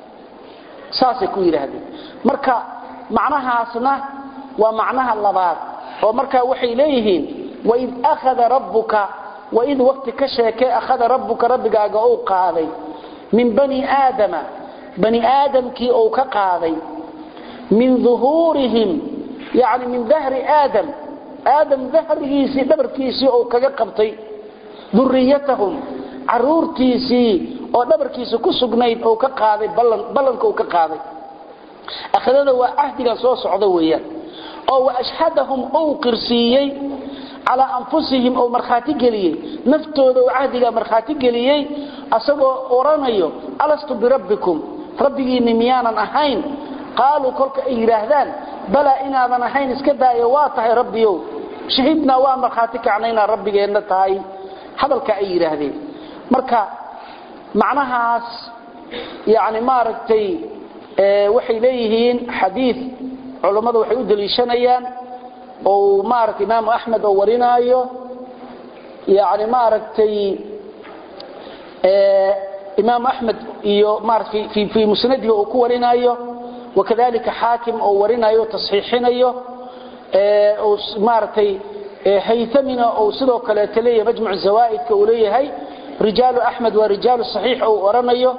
saasay ku yidhaahdeen marka macnahaasna waa macnaha labaad oo markaa waxay leeyihiin waid akhada rabbuka waid waqti ka sheekee akhada rabbuka rabbigaaga uu qaaday min bani aadama bani aadamkii uu ka qaaday min duhuurihim yani min dahri aadam aadam dahrigiisii dhabarkiisii uu kaga qabtay duriyatahum caruurtiisii oo dhabarkiisa ku sugnayd uu ka qaaday ballanka uu ka qaaday akhadada waa cahdigan soo socda weeyaan oo wa ashhadahum uu qirsiiyey calaa anfusihim oo markhaati geliyey naftooda oo cahdigaa markhaati geliyey asagoo odhanayo alastu birabbikum rabbigiinni miyaanan ahayn qaaluu kolka ay yidhaahdaan balaa inaadan ahayn iska daayo waa tahay rabbiyow shahidnaa waa markhaati kacna inaad rabbigeenna tahay hadalka ay yidhaahdeen marka macnahaas yani maaragtay waxay leeyihiin xadiid culammadu waxay u daliishanayaan oo maaragtay imaamu axmed oo warinaayo yani maaragtay imaamu axmed iyo maarata fii musnadihi uu ku warinaayo wakadalika xaakim oo warinayo tasxiixinayo maaragtay haytamina ou sidoo kaleeto leeyahay majmuc zawaaidka uu leeyahay rijaalu axmed waa rijaalu saxiix ou oranayo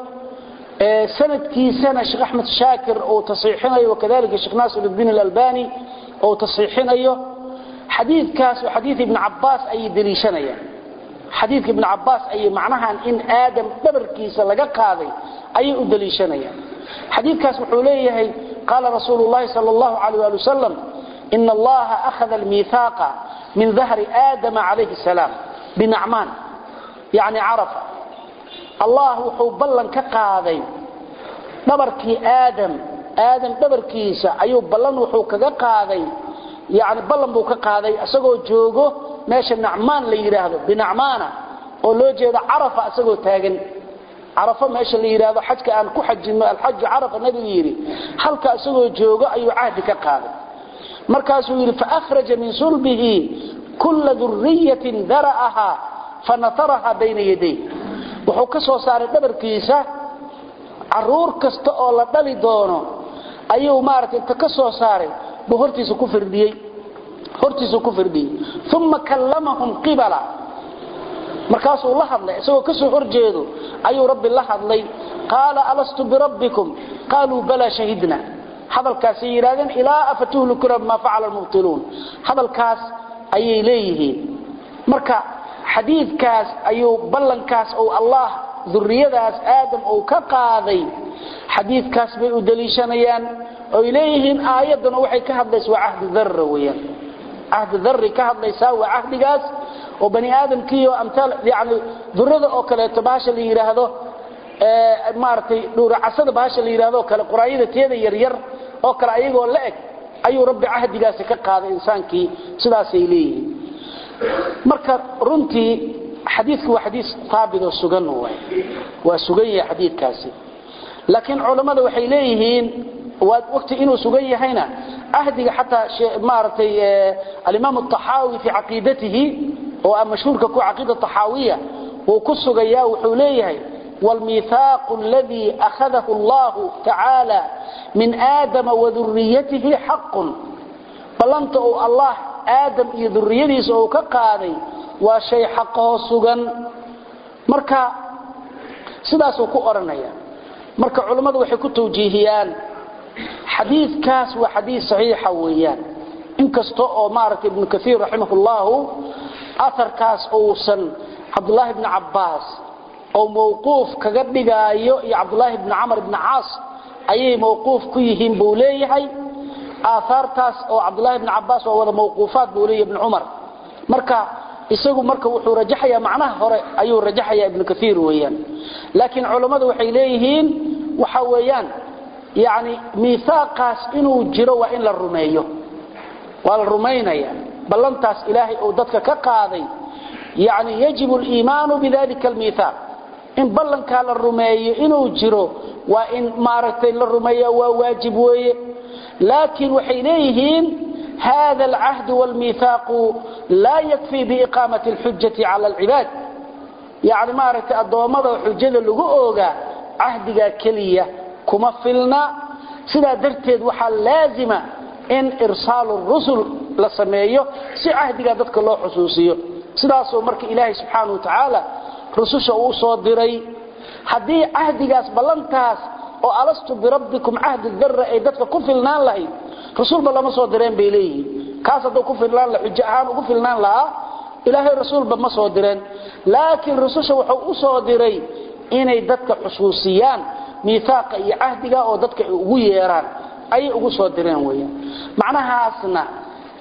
sanadkiisana sheekh axmed shaakir uu tasxiixinayo wakadalika sheekh naasirudiin alalbani ou tasxiixinayo xadiidkaas waa xadiid ibn cabaas ayay deliishanayaan xadiidka ibn cabaas ayay macnahan in aadam dhabarkiisa laga qaaday ayay u deliishanayaan xadiidkaas wuxuu leeyahay qaala rasuulu llahi sal allahu alayh ali wasalam ina allaha akhada almiihaaqa min dahri aadama calayhi salaam binacmaan yani carafa allah wuxuu ballan ka qaaday dhabarkii aadam aadam dhabarkiisa ayuu ballan wuxuu kaga qaaday yani ballan buu ka qaaday isagoo joogo meesha nacmaan la yidhaahdo binacmaana oo loo jeedo carafa isagoo taagan carafo meesha la yidhaahdo xajka aan ku xajino alxaju carafa nabigu yidhi halka isagoo joogo ayuu cahdi ka qaaday markaasuu yidhi faahraja min sulbihi kulla duriyatin dara'aha fanataraha bayna yaday wuxuu ka soo saaray dhabarkiisa caruur kasta oo la dhali doono ayuu maaragtay inta ka soo saaray buu hortiisa ku firdhiyey hortiisuu ku firdhiyey uma kallamahum qibala markaasuu la hadlay isagoo ka soo horjeedo ayuu rabbi la hadlay qaala alastu birabbikum qaaluu balaa shahidna hadalkaasay yidhahdeen ilaa afatuhlikuna bimaa facala almubtiluun hadalkaas ayay leeyihiin marka xadiidkaas ayuu ballankaas ou allah duriyadaas aadam uu ka qaaday xadiidkaas bay u daliishanayaan oy leeyihiin aayadduna waxay ka hadlaysa waa cahdi darra weyaan cahdi darri ka hadlaysaa waa cahdigaas oo bani aadamkiiyo amtaal yani durada oo kaleeto bahasha la yidhaahdo maaragtay dhuuracasada bahasha la yidhahdo kale quraayada teeda yaryar oo kale ayagoo la eg ayuu rabbi cahdigaasi ka qaaday insaankii sidaasay leeyihiin marka runtii xadiidku waa xadiis taabit oo sugan waay waa sugan yahay xadiidkaasi laakiin culammada waxay leeyihiin waa waqti inuu sugan yahayna ahdiga xataa maaragtay alimaam الطaxaawi fi caqiidatihi oo ah mashhuurka ku caqiida طaxaawiya wuu ku sugayaa wuxuu leeyahay والميثاق الذي أخذه الله تعالى من آدم وذريته حق بلنت الله آدم يذريته سوى كقاضي وشيء حقه سغن مركا sidaasuu ku oranaya marka culimmadu waxay ku tawjiihiyaan xadiidkaas waa xadiid saxiixa weeyaan inkasta oo maaragtay ibnu kaiir raximahullahu aarkaas uusan cabdulaahi bni cabbaas oo mawquuf kaga dhigaayo iyo cabdulaahi bni camar bni caas ayay mawquuf ku yihiin buu leeyahay aahaartaas oo cabdulaahi bni cabbaas waa wada mawquufaat buu leeyahy ibni cumar marka isagu marka wuxuu rajaxayaa macnaha hore ayuu rajaxayaa ibnu kaiir weeyaan laakiin culammadu waxay leeyihiin waxa weeyaan yani miihaaqaas inuu jiro waa in la rumeeyo waa la rumaynaya ballantaas ilaahay uu dadka ka qaaday yani yajibu aliimaanu bidalika almiihaaq in ballankaa la rumeeyo inuu jiro waa in maaragtay la rumeeya waa waajib weeye laakiin waxay leeyihiin hada alcahd wاlmiihaaqu laa yakfii biiqaamati اlxujati cala alcibaad yani maaragtay addoommada xujada lagu oogaa cahdigaa keliya kuma filna sidaa darteed waxaa laazima in irsaalu rusul la sameeyo si cahdigaa dadka loo xusuusiyo sidaasoo marka ilaahay subxaana wa tacaala rususha uu soo diray haddii cahdigaas ballantaas oo alastu birabbikum cahdi darra ay dadka ku filnaan lahayd rasuulba lama soo direen bay leeyihiin kaas hadduu ku filnaan la xujo ahaan ugu filnaan lahaa ilaahay rasuulba ma soo direen laakiin rususha wuxuu u soo diray inay dadka xusuusiyaan miihaaqa iyo cahdiga oo dadka ay ugu yeeraan ayay ugu soo direen weeyaan macnahaasna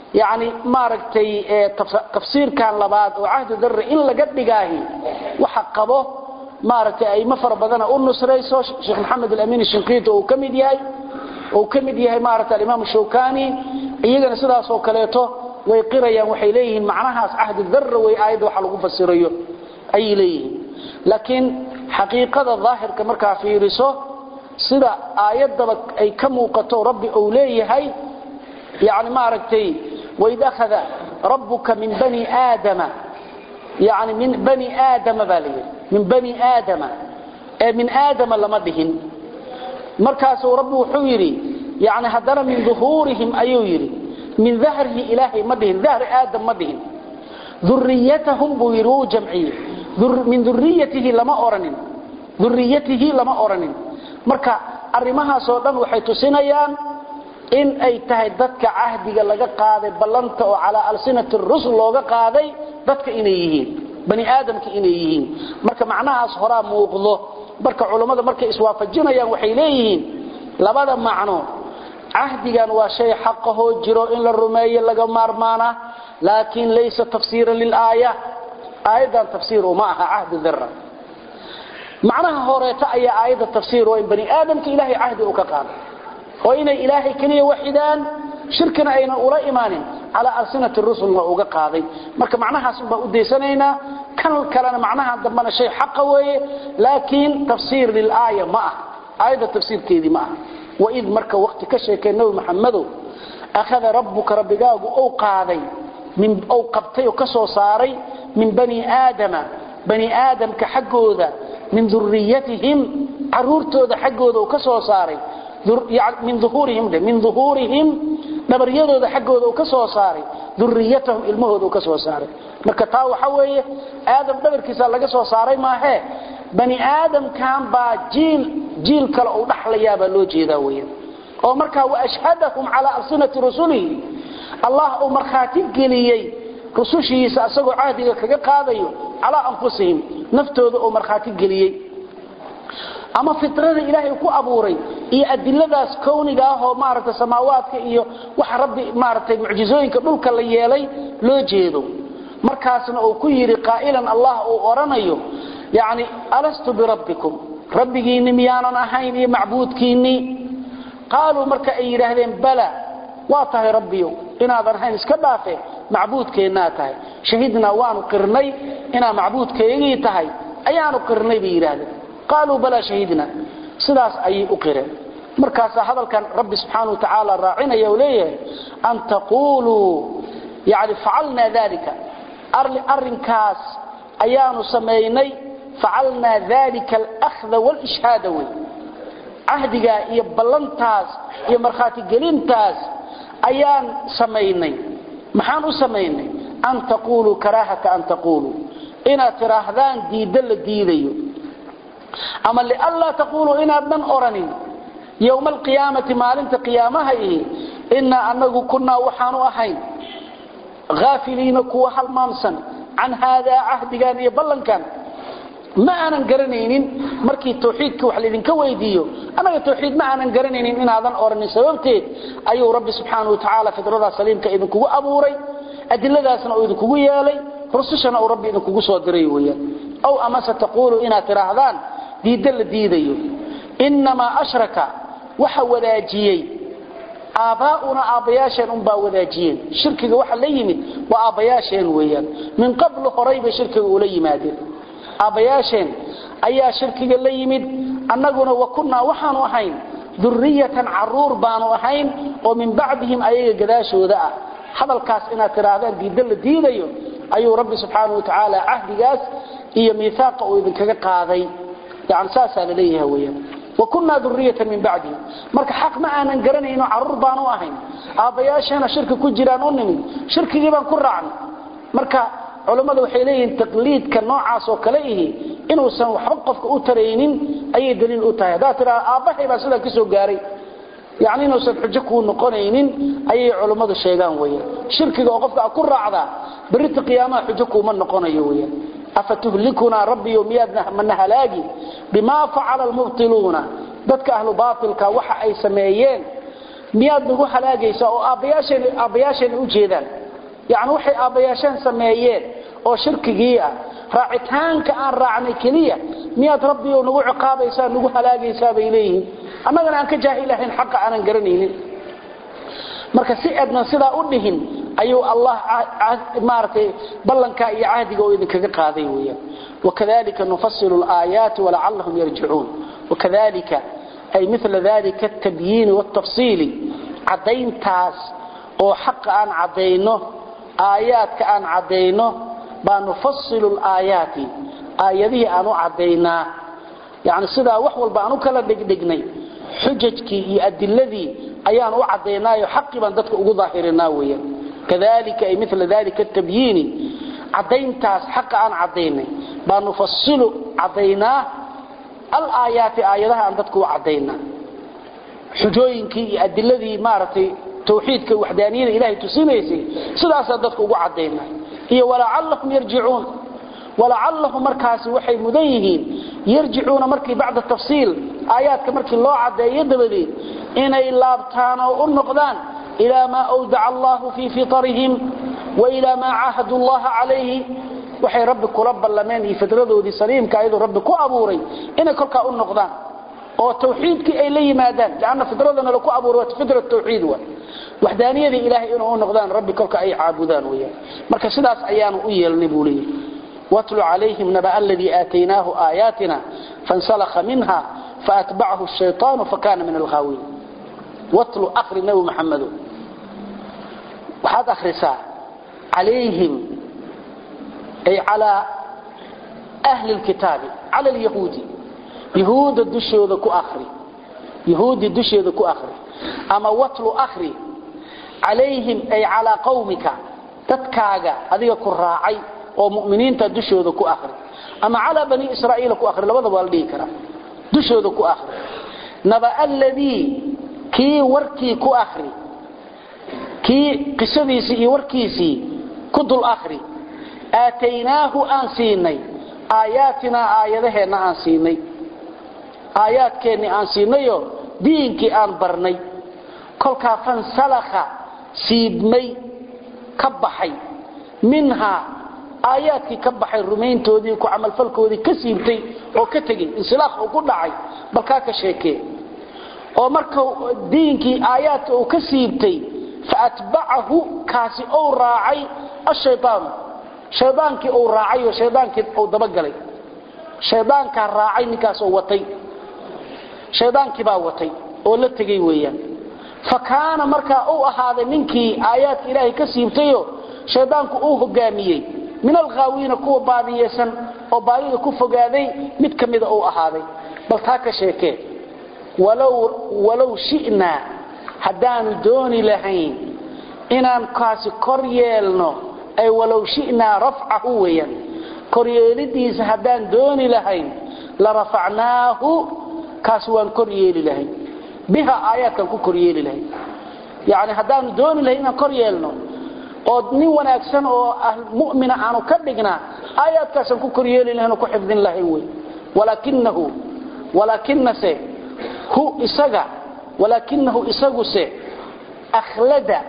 yani maaragtay tafsiirkan labaad oo cahdi darre in laga dhigaahi waxa qabo maaragtay ayma fara badana u nusrayso sheekh maxamed alamin shinqiiti uu ka mid yahay uu ka mid yahay maaragtay alimaam shawkani iyagana sidaas oo kaleeto way qirayaan waxay leeyihiin macnahaas cahdi darre way aayadda waxa lagu fasirayo ayay leeyihiin laakiin xaqiiqada daahirka markaa fiiriso sida aayaddaba ay ka muuqato rabbi uu leeyahay yani maaragtay waid akhada rabbuka min bani aadama yani min bani aadama baa la yidhi min bani aadama ee min aadama lama dhihin markaasuu rabbi wuxuu yidhi yani haddana min duhuurihim ayuu yidhi min dahrihi ilaahay ma dhihin dahri aadam ma dhihin duriyatahum buu yidhi wuu jamciyey min duriyatihi lama oranin duriyatihi lama oranin marka arrimahaasoo dhan waxay tusinayaan in ay tahay dadka cahdiga laga qaaday ballanta oo calaa alsinati rusul looga qaaday dadka inay yihiin bani aadamka inay yihiin marka macnahaas horaa muuqdo marka culammada markay iswaafajinayaan waxay leeyihiin labada macno cahdigan waa shay xaqahoo jiro in la rumeeyo laga maarmaana laakiin laysa tafsiiran lilaaya aayaddan tafsiir uma aha cahdi dira macnaha horeeta ayaa aayadda tafsiir oo in bani aadamka ilaahay cahdi uu ka qaaday oo inay ilaahay keliya waxidaan shirkina aynan ula imaanin calaa alsinati rusulna uga qaaday marka macnahaas baan u daysanaynaa kan kalena macnaha dambana shay xaqa weeye laakiin tafsiir lilaaya ma ah aayadda tafsiirkeedii ma aha waid marka waqti ka sheekay nabi maxamedow akhada rabbuka rabbigaagu ou qaaday ou qabtay oo ka soo saaray min bani aadama bani aadamka xaggooda min duriyatihim caruurtooda xaggooda uu ka soo saaray min uhuurihim min uhuurihim dhabaryadooda xaggooda uu ka soo saaray duriyatahum ilmahooda uu ka soo saaray marka taa waxa weeye aadam dhabarkiisa laga soo saaray maahee bani aadamkan baa jiil jiil kale uu dhaxlayaabaa loo jeedaa weyan oo markaa waashhadahum calaa alsinati rusulihi allah uu markhaati geliyey rusushiisa asagoo cahdiga kaga qaadayo calaa anfusihim naftooda uu markhaati geliyey ama fitrada ilaahay ku abuuray iyo adiladaas kowniga ah oo maaragtay samaawaadka iyo waxa rabbi maaragtay mucjizooyinka dhulka la yeelay loo jeedo markaasna uu ku yidhi qaa'ilan allah uu odhanayo yacni alastu birabbikum rabbigiinni miyaanan ahayn iyo macbuudkiinnii qaaluu marka ay yidhaahdeen bala waa tahay rabbiyo inaadan ahayn iska dhaafe macbuudkeennaa tahay shahidnaa waanu qirnay inaa macbuudkaygii tahay ayaanu qirnay bay yidhaahdeen qaaluu balaa shahidna sidaas ayay u qireen markaasaa hadalkan rabbi subxaana wa tacaala raacinaya oo leeyahay an taquuluu yani facalnaa dalika arrinkaas ayaanu samaynay facalnaa dalika alahda waalishhaada wey cahdigaa iyo ballantaas iyo markhaatigelintaas ayaan samaynay maxaan u samaynay an taquuluu karaahata an taquuluu inaad tidhaahdaan diiddo la diidayo ama lianlaa taquuluu inaadnan oranin yowma alqiyaamati maalinta qiyaamaha ihi innaa anagu kunnaa waxaanu ahayn haafiliina kuwa halmaamsan can haadaa cahdigan iyo ballankan ma aanan garanaynin markii tawxiidka wax laydinka weydiiyo annaga tawxiid ma aanan garanaynin inaadan oranin sababteed ayuu rabbi subxaana wa tacaala fidradaa saliimka idinkugu abuuray adiladaasna uu idinkugu yeelay rusushana uu rabbi idinkugu soo diray weyaan aw amase taquulu inaad tidhaahdaan diidda la diidayo innamaa ashraka waxa wadaajiyey aabbaa'una aabbayaasheen unbaa wadaajiyeen shirkiga waxa la yimid waa aabbayaasheen weeyaan min qablu horay bay shirkiga ula yimaadeen aabbayaasheen ayaa shirkiga la yimid annaguna wa kunnaa waxaanu ahayn duriyatan caruur baanu ahayn oo min bacdihim ayaga gadaashooda ah hadalkaas inaad tidhaahdaan diidda la diidayo ayuu rabbi subxaana wa tacaala cahdigaas iyo miisaaqa uu idinkaga qaaday yani saasaa la leeyahay weyaan wakunnaa duriyatan min bacdihi marka xaq ma aanan garanayno caruur baanu ahayn aabbayaasheena shirki ku jiraan u nimid shirkigii baan ku raacnay marka culammadu waxay leeyihiin taqliidka noocaas oo kale ihi inuusan waxba qofka u taraynin ayay daliil u tahay haddaad tidhahda aabbahay baa sidaa ka soo gaaray yani inuusan xujo kuu noqonaynin ayay culummadu sheegaan weyaan shirkiga oo qofka ku raacdaa berita qiyaamaha xujo kuuma noqonayo weyaan afatuhlikunaa rabbiyo miyaad mana halaagi bimaa facala almubtiluuna dadka ahlu baatilka waxa ay sameeyeen miyaad nagu halaagaysaa oo aabbayaasheen aabbayaasheen u jeedaan yacni waxay aabbayaasheen sameeyeen oo shirkigii ah raacitaanka aan raacnay keliya miyaad rabbiyow nagu ciqaabaysaa nagu halaagaysaa bay leeyihiin annagana aan ka jaahilahayn xaqa aanan garanaynin marka si adnan sidaa u dhihin ayuu allah maaragtay ballankaa iyo cahdiga oo idinkaga qaaday weeyaan wakadalika nufasilu alaayaati walacallahum yarjicuun wakadalika ay mila dalika altabyiini waaltafsiili caddayntaas oo xaqa aan caddayno aayaadka aan caddayno baa nufasilu alaayaati aayadihii aan u caddaynaa yani sidaa wax walba aan u kala dhigdhignay xujajkii iyo adiladii ayaan u cadaynaayo xaqii baan dadka ugu daahirinaa weeyaan kadalika ay mila dalika altabyiini caddayntaas xaqa aan caddaynay baa nufasilu caddaynaa alaayaati aayadaha aan dadka u caddaynaa xujooyinkii iyo adiladii maaragtay tawxiidka waxdaaniyada ilahay tusinaysay sidaasaan dadka ugu caddaynaa iyo walacallahum yarjicuun walacallahum markaasi waxay mudan yihiin yarjicuuna markii bacda tafsiil aayaadka markii loo caddeeyo dabadeed inay laabtaan oo u noqdaan ilaa maa awdaca allahu fii fitarihim wa ilaa maa caahadu llaha calayhi waxay rabbi kula ballameen iyo fidradoodii saliimka ayadoo rabbi ku abuuray inay kolkaa u noqdaan oo tawxiidkii ay la yimaadaan lanna fidradana laku abuuray waa fidra tawxiid wa waxdaaniyadii ilaahay inuu u noqdaan rabbi kolka ay caabudaan weyaan marka sidaas ayaanu u yeelnay buu leeyahy watlu calayhim naba aladii aataynaahu aayaatina fansalakha minha faatbacahu shayطaanu fakana min alghaawiin watlu akri nabi maxamedo waxaad akhrisaa calayhim ay calaa ahli lkitaabi cala lyahuudi yahuudda dushooda ku akri yahuudi dusheeda ku akri ama watlu akri calayhim ay calaa qawmika dadkaaga adiga ku raacay oo muminiinta dushooda ku akri ama calaa bani israa'iila ku akri labadaba waa la dhihi karaa dushooda ku akri naba aladii kii warkii ku akri kii qisadiisii iyo warkiisii ku dul akri aataynaahu aan siinay aayaatinaa aayadaheenna aan siinay aayaadkeennii aan siinayo diinkii aan barnay kolkaa fansalakha siibmay ka baxay minhaa aayaadkii ka baxay rumayntoodii ku camalfalkoodii ka siibtay oo ka tegey insilaaq uu ku dhacay balkaa ka sheekee oo marka diinkii aayaadka uu ka siibtay faatbacahu kaasi ou raacay ashayaanu shaydaankii uu raacay oo shaydaankii uu dabagalay shaydaankaa raacay ninkaasoo watay shaydaankii baa watay oo la tegey weeyaan fa kaana markaa uu ahaaday ninkii aayaadka ilaahay ka siibtayo shaydaanku uu hogaamiyey min alghaawiina kuwa baadiyeysan oo baadida ku fogaaday mid ka mida uu ahaaday bal taa ka sheekee walow shi'naa haddaanu dooni lahayn inaan kaasi kor yeelno ay walow shi'naa rafcahu weeyaan koryeelidiisa haddaan dooni lahayn la rafacnaahu kaas waan kor yeeli lahayn biha aayaadkaan ku koryeeli lahayn yani haddaanu dooni lahayn inaan kor yeelno oo nin wanaagsan oo mumina aanu ka dhignaa aayaadkaasaan ku koryeeli lahayn oo ku xifdin lahayn wey walaakinahu walaakinase hu isaga walaakinahu isaguse akhlada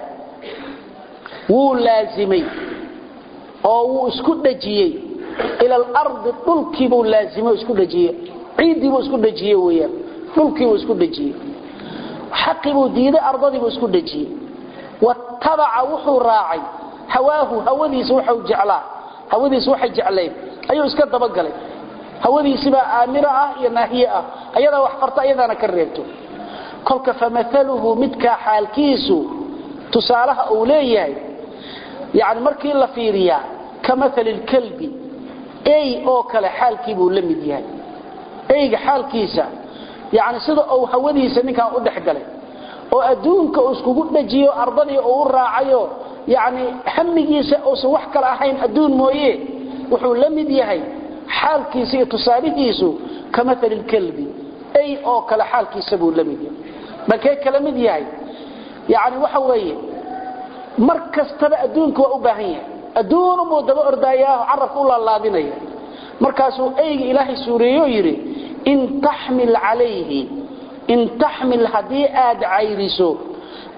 wuu laazimay oo wuu isku dhajiyey ila alardi dhulkiibuu laazimay isku dhajiyey ciiddiibuu isku dhajiyey weyaan dhulkiibuu isku dhajiyey xaqiibuu diiday ardadiibuu isku dhajiyey watabaca wuxuu raacay hawaahu hawadiisa waxau jeclaa hawadiisa waxay jeclayd ayuu iska dabagalay hawadiisibaa aamira ah iyo naahiye ah ayadaa wax farta ayadaana ka reebto kolka famaaluhu midkaa xaalkiisu tusaalaha uu leeyahay yani markii la fiiriyaa ka maali lkalbi ey oo kale xaalkiibuu la mid yahay eyga xaalkiisa yani sida uu hawadiisa ninkaan u dhex galay oo adduunka uu iskugu dhajiyo ardadii uu u raacayo yani hamigiisa uusan wax kale ahayn adduun mooye wuxuu la mid yahay xaalkiisa iyo tusaalihiisu ka maali lkalbi ey oo kale xaalkiisa buu la mid yahay balkee kala mid yahay yani waxa weeye mar kastaba adduunka waa u baahan yahay adduunubuu daba ordaayaao carabka u laalaadinaya markaasuu eyga ilaahay suureeyo yidhi in taxmil calayhi in taxmil haddii aad cayriso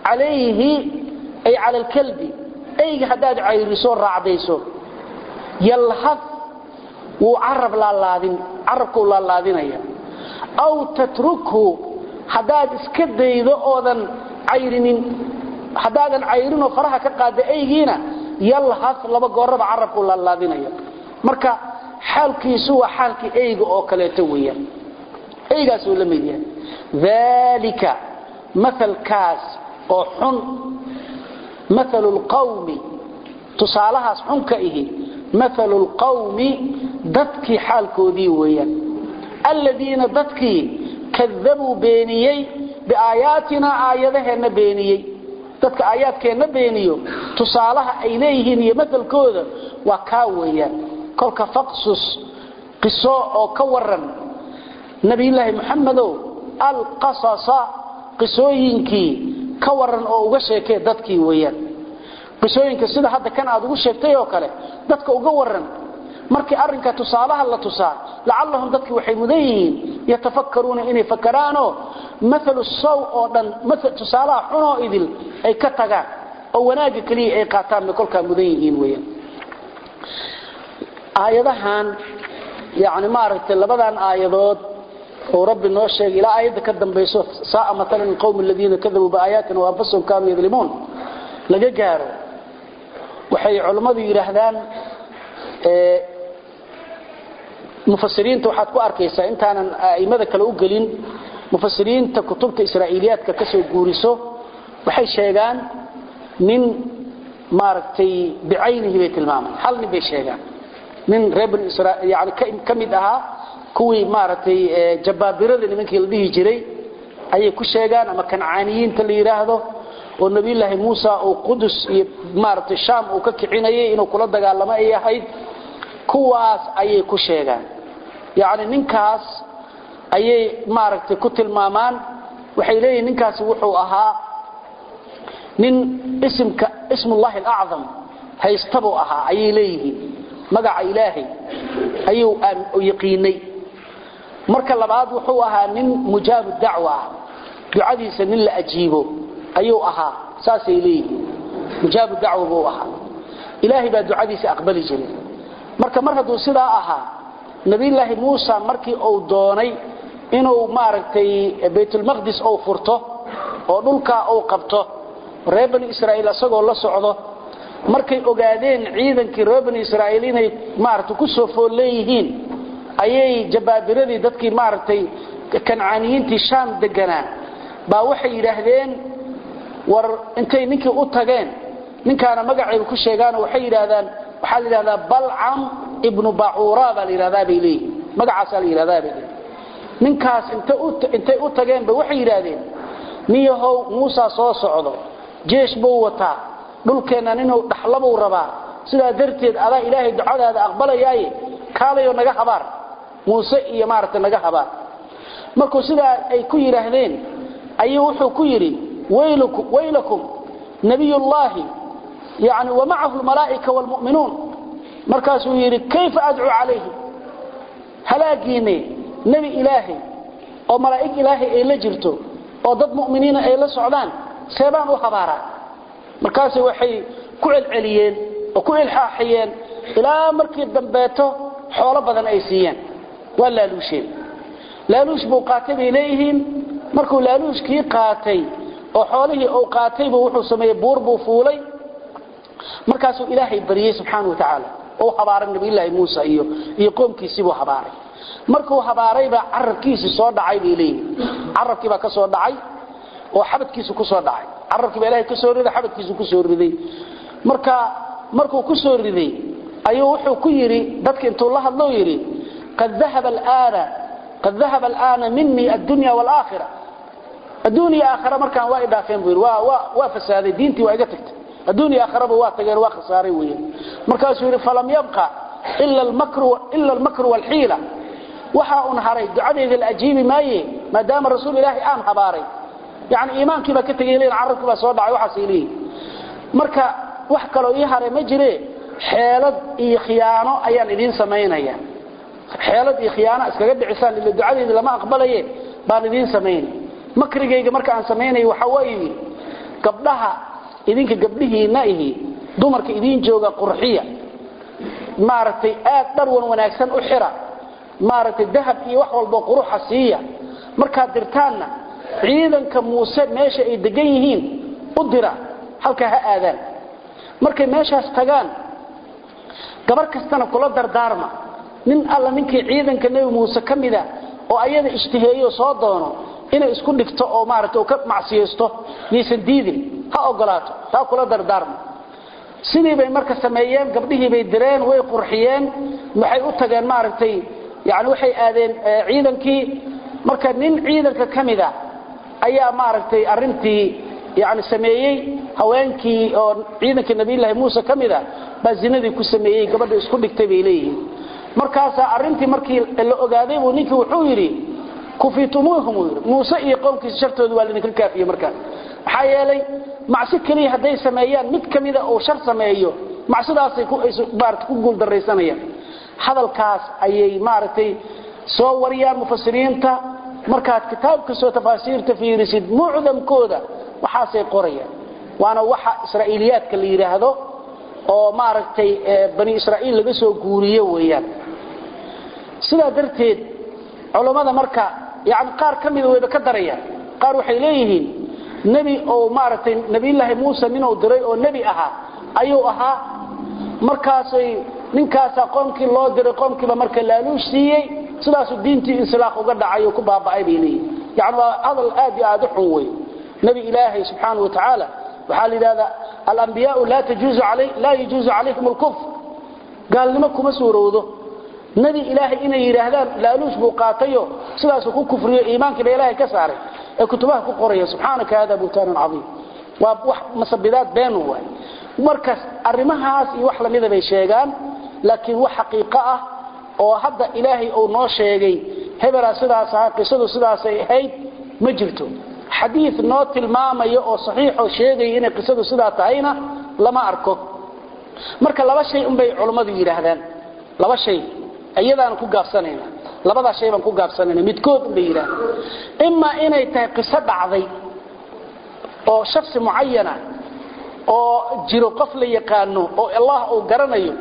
calayhi ay cala alkalbi eyga haddaad cayriso raacdayso yalhad wuu carab laalaadin carabkuu laalaadinaya aw tatrukhu haddaad iska daydo oodan cayrinin haddaadan cayrinoo faraha ka qaada eygiina yalhad laba gooraba carabkuu laalaadinaya marka xaalkiisu waa xaalkii eyga oo kaleeto weeyaan eygaasuu la mid yahay daalika maalkaas oo xun maalu lqawmi tusaalahaas xunka ihi maalu lqawmi dadkii xaalkoodii weeyaan alladiina dadkii kadabuu beeniyey biaayaatinaa aayadaheenna beeniyey dadka aayaadkeenna beeniyo tusaalaha ay leeyihiin iyo maalkooda waa kaa weeyaan kolka faqsus qiso oo ka waran nabiyulaahi muxamedow alqasasa qisooyinkii ka waran oo uga sheekee dadkii weeyaan qisooyinka sida hadda kan aad ugu sheegtay oo kale dadka uga waran markii arrinka tusaalaha la tusaa lacallahum dadkii waxay mudan yihiin yatafakkaruuna inay fakaraanoo maalu saw oo dhan tusaalaha xunoo idil ay ka tagaan oo wanaagga keliya ay qaataan bay kolkaa mudan yihiin weeyaan aayadahan yani maaragtay labadan aayadood oo rabbi noo sheegay ilaa aayadda ka dambayso saaa maalan alqawm aladiina kadabuu biaayaatina waanfusahum kaanuu yadlimuun laga gaaro waxay culammadu yidhaahdaan mufasiriinta waxaad ku arkaysaa intaanan a'immada kale u gelin mufasiriinta kutubta israa'iiliyaadka ka soo guuriso waxay sheegaan nin maaragtay bicaynihi bay tilmaamaan hal nin bay sheegaan nin reer bani israa'iil yani ka mid ahaa kuwii maaragtay jabaabirada nimankii la dhihi jiray ayay ku sheegaan ama kancaaniyiinta la yidhaahdo oo nabiyulaahi muusa uu qudus iyo maaragtay shaam uu ka kicinayay inuu kula dagaalamo ay ahayd kuwaas ayay ku sheegaan yacni ninkaas ayay maaragtay ku tilmaamaan waxay leeyihin ninkaasi wuxuu ahaa nin isimka ismullahi alacdam haystabuu ahaa ayay leeyihiin magaca ilaahay ayuu yaqiinay marka labaad wuxuu ahaa nin mujaabu dacwa ah ducadiisa nin la ajiibo ayuu ahaa saasay leeyihiin mujaabu dacwa buu ahaa ilaahay baa ducadiisa aqbali jiray marka mar hadduu sidaa ahaa nabiyulaahi muusa markii uu doonay inuu maaragtay baytulmaqdis uu furto oo dhulkaa uu qabto reer bani israa'iil isagoo la socdo markay ogaadeen ciidankii reer bani israa'iil inay maaragtay ku soo fool leeyihiin ayay jabaabiradii dadkii maaragtay kancaaniyiintii shaam deganaa baa waxay yidhaahdeen war intay ninkii u tageen ninkaana magacayba ku sheegaanoo waxay yidhaahdaan waxaa la yidhahdaa balcam ibnu bacuura baa la yidhahdaa bay leeyihin magacaasaa la yidhahdaa bay leeyihin ninkaas intay u tageenba waxay yidhaahdeen niyahow muusa soo socdo jeesh buu wataa dhulkeennan inuu dhaxlabuu rabaa sidaa darteed adaa ilaahay ducadaada aqbalayaaye kaalayoo naga habaar muuse iyo maaragtay naga habaar markuu sidaa ay ku yidhaahdeen ayuu wuxuu ku yidhi waylakum nabiyullaahi yani wamacahu lmalaa'ika waalmu'minuun markaasuu yidhi kayfa adcuu calayhi halaagiinne nebi ilaahay oo malaa'ig ilaahay ay la jirto oo dad mu'miniina ay la socdaan seebaan u habaaraa markaas waxay ku celceliyeen oo ku ilxaaxiyeen ilaa markii dambeeto xoolo badan ay siiyeen waa laaluusheen laaluush buu qaatay bay leeyihiin markuu laaluushkii qaatay oo xoolihii uu qaataybu wuxuu sameeyey buur buu fuulay markaasuu ilaahay baryey subxaana wa tacaala oo habaaray nabiyulaahi muusa iyo iyo qoomkiisiibuu habaaray markuu habaaraybaa carabkiisii soo dhacay bay leeyihiin carabkiibaa ka soo dhacay oo xabadkiisu ku soo dhacay carabkiiba ilahay ka soo riday xabadkiisu ku soo riday marka markuu ku soo riday ayuu wuxuu ku yidhi dadka intuu la hadlou yidhi qad dahaba alaana qad dahaba alaana minii addunya waalaakhira adduuniya aakhira markaan waa idhaafeen buu yidhi waa waa waa fasaaday diintii waa iga tagtay adduuniya aakhiraba waa tageen waa khasaaray weeyaan markaasuu yidhi falam yabqa ila almakru ila almakru waalxiila waxa un haray ducadeyda la ajiibi maaye maadaama rasuul ilaahi aan habaaray yani iimaankii baa ka tegay leeyihin carabkii baa soo dhacay waxaasay leeyihin marka wax kaloo ii haray ma jire xeelad iyo khiyaano ayaan idiin samaynaya xeelad iyo khiyaano iskaga dhicisaan ila ducadeeda lama aqbalaye baan idiin samaynay makrigayga marka aan samaynay waxa weeye gabdhaha idinka gabdhihiina ihi dumarka idiin jooga qurxiya maaragtay aad dharwan wanaagsan u xira maaragtay dahab iyo wax walbo quruxa siiya markaad dirtaanna ciidanka muuse meesha ay degan yihiin u dira halkaa ha aadaan markay meeshaas tagaan gabar kastana kula dardaarma nin alla ninkii ciidanka nebi muuse ka mida oo ayada ijtiheeyo soo doono inay isku dhigto oo maaragtay ka macsiyeysto yaysan diidin ha ogolaato taa kula dardaarma sidii bay marka sameeyeen gabdhihii bay direen way qurxiyeen waxay u tageen maaragtay yani waxay aadeen ciidankii marka nin ciidanka ka mida ayaa maaragtay arintii yani sameeyey haweenkii oo ciidankii nabiyullaahi muuse ka mida baa zinadii ku sameeyey gabadha isku dhigtay bay leeyihiin markaasaa arintii markii la ogaaday buu ninkii wuxuu yidhi kufitumuuhum uu yidhi muuse iyo qowmkiisa shartooda waa lidinka kaafiyey markaas maxaa yeelay macsi keliya hadday sameeyaan mid ka mida uu shar sameeyo macsidaasay maarata ku guuldaraysanayaan hadalkaas ayay maaragtay soo wariyaan mufasiriinta markaad kitaab kastoo tafaasiirta fiirisid mucdamkooda waxaasay qorayaan waana waxa israa'iiliyaadka la yidhaahdo oo maaragtay bani israa'iil laga soo guuriyo weeyaan sidaa darteed culammada marka yani qaar ka mida wayba ka darayaan qaar waxay leeyihiin nebi oo maaragtay nebiyullaahi muuse ninuu diray oo nebi ahaa ayuu ahaa markaasay ninkaasaa qoomkii loo diray qoomkiiba marka laaluush siiyey sidaasuu diintii insilaaq uga dhacay oo ku baaba'ay bay leeyihin yani waa hadal aad iyo aad u xun wey nebi ilaahay subxaana wa tacaala waxaa la yidhahdaa alambiyaau laa yajuuzu calayhim alkufr gaalnimo kuma suurowdo nebi ilaahay inay yidhaahdaan laaluush buu qaatayo sidaasuu ku kufriyo iimaankiiba ilaahay ka saaray ee kutubaha ku qoraya subxaanaka hada buhtaanun caiim waa wax masabidaad beenu waay markaas arrimahaas iyo wax lamida bay sheegaan laakiin wax xaqiiqo ah oo hadda ilaahay uu noo sheegay hebelaa sidaas ahaa qisadu sidaasay ahayd ma jirto xadiid noo tilmaamayo oo saxiixoo sheegaya inay qisadu sidaa tahayna lama arko marka laba shay unbay culummadu yidhaahdaan laba shay iyadaan ku gaabsanayna labadaa shay baan ku gaabsanayna midkood unbay yidhahdaan imaa inay tahay qiso dhacday oo shaksi mucayana oo jiro qof la yaqaano oo allah uu garanayo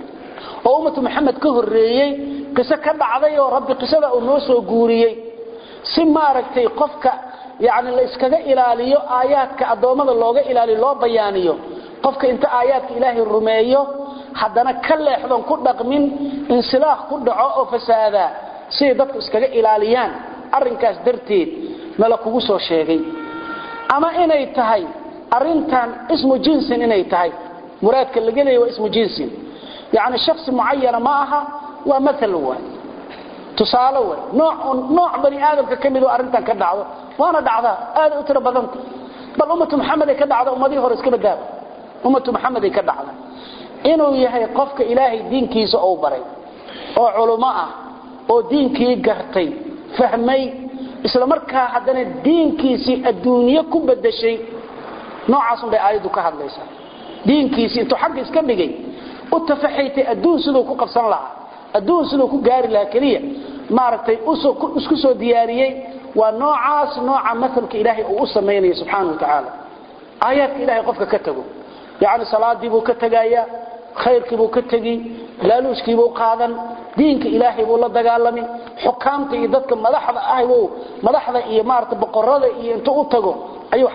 oo ummatu maxamed ka horreeyey qiso ka dhacday oo rabbi qisada uu noo soo guuriyey si maaragtay qofka yani la iskaga ilaaliyo aayaadka addoommada looga ilaaliyo loo bayaaniyo qofka inta aayaadka ilaahay rumeeyo haddana ka leexdon ku dhaqmin insilaaq ku dhaco oo fasaadaa siday dadku iskaga ilaaliyaan arrinkaas darteed nala kugu soo sheegay ama inay tahay arintan ismu jinsin inay tahay muraadka laga leeya waa ismu jinsin yani shaksi mucayana ma aha waa maal waay tusaale way nooc bani aadamka ka midoo arrintan ka dhacdo waana dhacdaa aaday u tiro badanta bal ummatu maxamed ay ka dhacda ummadihii hore iska badaaba ummatu maxamed ay ka dhacda inuu yahay qofka ilaahay diinkiisa ou baray oo culummo ah oo diinkii gartay fahmay isla markaa haddana diinkiisii adduunye ku bedeshay noocaasun bay aayaddu ka hadlaysaa diinkiisii intuu xagga iska dhigay u tafaxaytay adduun siduu ku qabsan lahaa adduun siduu ku gaari lahaa keliya maaragtay isku soo diyaariyey waa noocaas nooca maalka ilaahay uu u samaynaya subxaana wa tacaala aayaadka ilahay qofka ka tago yacni salaadiibuu ka tegayaa khayrkiibuu ka tegi laaluushkiibuu qaadan diinka ilaahay buu la dagaalami xukaamta iyo dadka madaxda ah madaxda iyo maarata boqorada iyo intuu u tago ayuu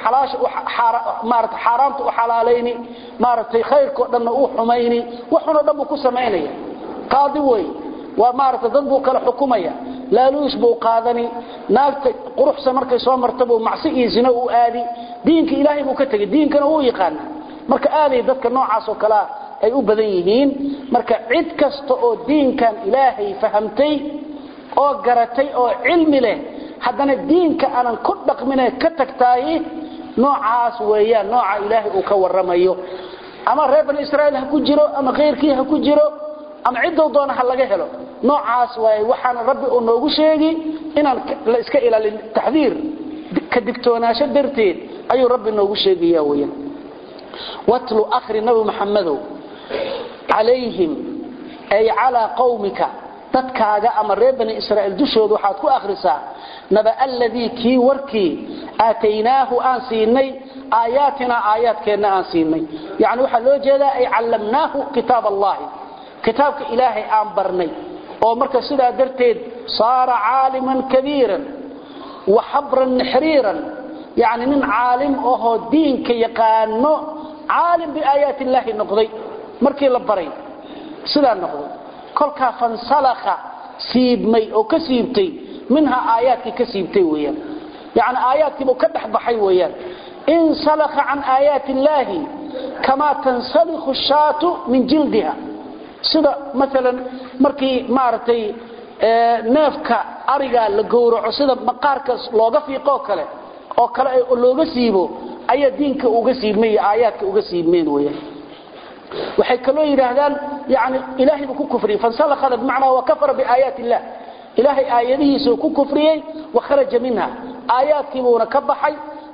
maarata xaaraamta u xalaalayni maaragtay khayrkao dhanna u xumayni waxunoo dhan buu ku samaynaya qaadi wey waa maarata dad buu kala xukumaya laaluush buu qaadani naagta quruxsan markay soo marta buu macsi iyo zino u aadi diinka ilaahay buu ka tegay diinkana wuu yaqaana marka aaday dadka noocaas oo kalea ay u badan yihiin marka cid kasta oo diinkan ilaahay fahamtay oo garatay oo cilmi leh haddana diinka aanan ku dhaqmine ka tagtaayi noocaas weeyaan nooca ilaahay uu ka waramayo ama reer bani israa'iil ha ku jiro ama khayrkii ha ku jiro ama ciddou doona ha laga helo noocaas waay waxaana rabbi uu noogu sheegi inaan la iska ilaalin taxdiir ka digtoonaasho darteed ayuu rabbi noogu sheegaya weeyaan watlu akhri nabi maxamedow calayhim ay calaa qawmika dadkaaga ama reer bani israa'iil dushooda waxaad ku akhrisaa naba alladii kii warkii aataynaahu aan siinay aayaatinaa aayaadkeenna aan siinay yani waxaa loo jeedaa ay callamnaahu kitaab allahi kitaabka ilaahay aan barnay oo marka sidaa darteed saara caaliman kabiiran wa xabran xiriiran yani nin caalim ahoo diinka yaqaano caalim biaayaati illaahi noqday markii la baray sidaa noqday kolkaa fansalakha siibmay oo ka siibtay minhaa aayaadkii ka siibtay weyaan yani aayaadkiibuu ka dhex baxay weyaan insalakha can aayaati illaahi kamaa tansalikhu shaatu min jildiha sida maalan markii maaragtay neefka arigaa la gowraco sida maqaarka looga fiiqoo kale oo kale looga siibo ayaa diinka uga siibmay iyo aayaadka uga siibmeen weyaan waxay kaloo yidhaahdaan yani ilaahay buu ku kufriyey fansalakada bimacnaa wa kafara biaayaati illah ilaahay aayadihiisuu ku kufriyey wa kharaja minha aayaadkiibuuna ka baxay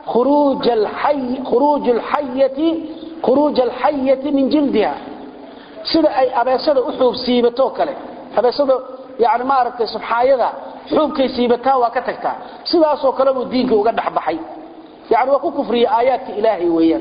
khuruuja alxayati min jildiha sida ay abeesada u xuub siibatoo kale abeesada yani maaragtay subxaayada xuubkay siibataa waa ka tagtaa sidaasoo kale buu diinka uga dhexbaxay yani waa ku kufriyey aayaadka ilaahay weeyaan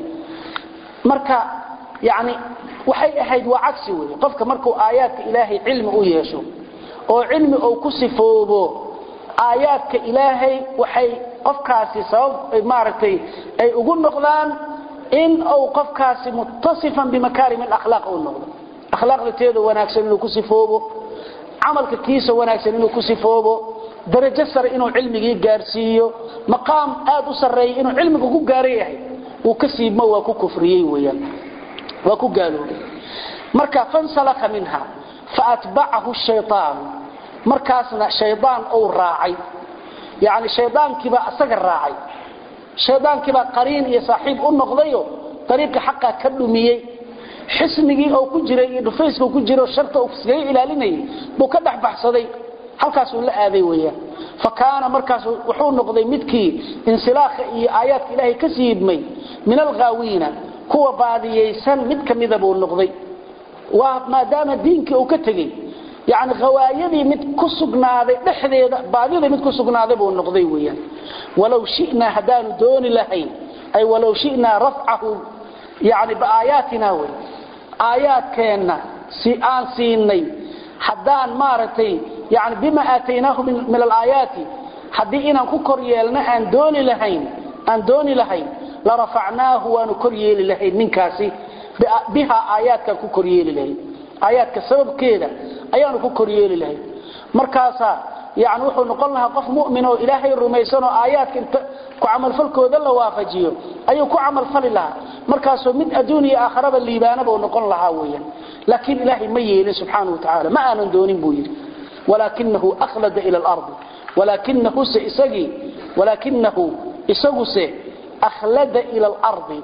marka yani waxay ahayd waa cagsi wey qofka markuu aayaadka ilaahay cilmi u yeesho oo cilmi uu ku sifoobo aayaadka ilaahay waxay qofkaasi sabab maaragtay ay ugu noqdaan in uu qofkaasi muttasifan bimakaarim alakhlaaq uu noqdo akhlaaqda teeda wanaagsan inuu ku sifoobo camalka kiisa wanaagsan inuu ku sifoobo darajo sare inuu cilmigii gaarsiiyo maqaam aad u sarreeya inuu cilmiga ku gaara yahay uu ka siibmo waa ku kufriyey weyaan waa ku gaaloobay marka fansalaka minha faatbacahu shayaan markaasna shaydaan uu raacay yani shaydaankiibaa isaga raacay shaydaankiibaa qariin iyo saaxiib u noqdayo dariiqii xaqaa ka dhumiyey xisnigii oo ku jiray iyo dhufayska ku jiro sharta uu iskaga ilaalinayay buu ka dhex baxsaday halkaasuu la aaday weyaan fa kaana markaas wuxuu noqday midkii insilaakha iyo aayaadka ilaahay ka siibmay min alghaawiina kuwa baadiyaysan mid ka mida buu noqday waa maadaama diinkii uu ka tegey yani hawaayadii mid ku sugnaaday dhexdeeda baadidii mid ku sugnaaday buu noqday weyaan walow shinaa haddaanu dooni lahayn ay walow shinaa rafcahu yani biaayaatina wey aayaadkeenna si aan siinay haddaan maaragtay yani bima aataynaahu min alaayaati haddii inaan ku kor yeelna aan dooni lahayn aan dooni lahayn la rafacnaahu waanu kor yeeli lahayn ninkaasi bihaa aayaadkaan ku kor yeeli lahayn aayaadka sababkeeda ayaanu ku kor yeeli lahayn markaasaa yani wuxuu noqon lahaa qof mumin oo ilaahay rumaysanoo aayaadka inta ku camalfalkooda la waafajiyo ayuu ku camalfali lahaa markaasoo mid adduun iyo aakharaba liibaanabuu noqon lahaa weyan laakiin ilaahay ma yeelin subxaana wa tacaala ma aanan doonin buu yidhi walaakinahu akhlada ila alardi walaakinahuse isagii walaakinahu isaguse akhlada ila alardi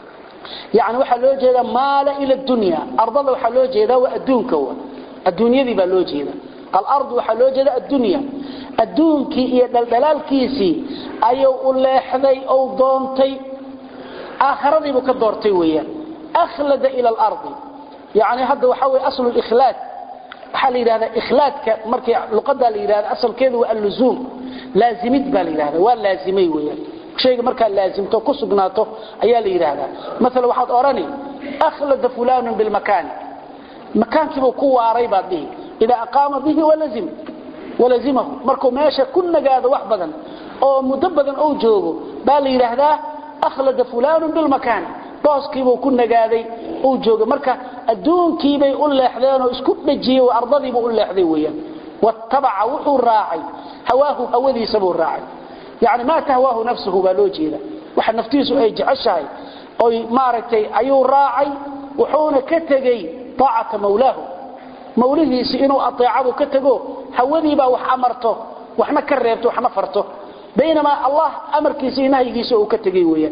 yani waxaa loo jeedaa maala ila dunya ardada waxaa loo jeedaa waa adduunka adduunyadii baa loo jeeda alardu waxaa loo jeeda addunya adduunkii iyo dhaldhalaalkiisii ayuu u leexday ou doontay aakhiradiibuu ka doortay weeyaan akhlada ila alardi yani hadda waxaa weye aslu likhlaad waxaa la yidhahdaa ikhlaadka markii luqadaa la yidhahda asalkeedu waa alluzuum laazimid baa la yidhahda waa laazimay weeyaan shayga markaad laazimto ku sugnaato ayaa la yidhaahdaa maala waxaad odhani akhlada fulanun bilmakaani makaankiibuu ku waaray baad dhihi idaa aqaama bihi walazimahu markuu meesha ku nagaado wax badan oo muddo badan ou joogo baa la yidhaahdaa akhlada fulanun bilmakaani booskiibuu ku nagaaday uu jooga marka adduunkiibay u leexdeenoo isku dhejiyey ardadiibuu u leexday weyaan watabaca wuxuu raacay hawaahu hawadiisabuu raacay yani maa tahwaahu nafsuhu baa loo jeeda waxa naftiisu ay jeceshahay oy maaragtay ayuu raacay wuxuuna ka tegey aacata mawlaahu mawlihiisi inuu aeecadu ka tego hawadiibaa wax amarto waxna ka reebto waxna farto baynamaa allah amarkiisa iyo nahyigiisa uu ka tegey weyaan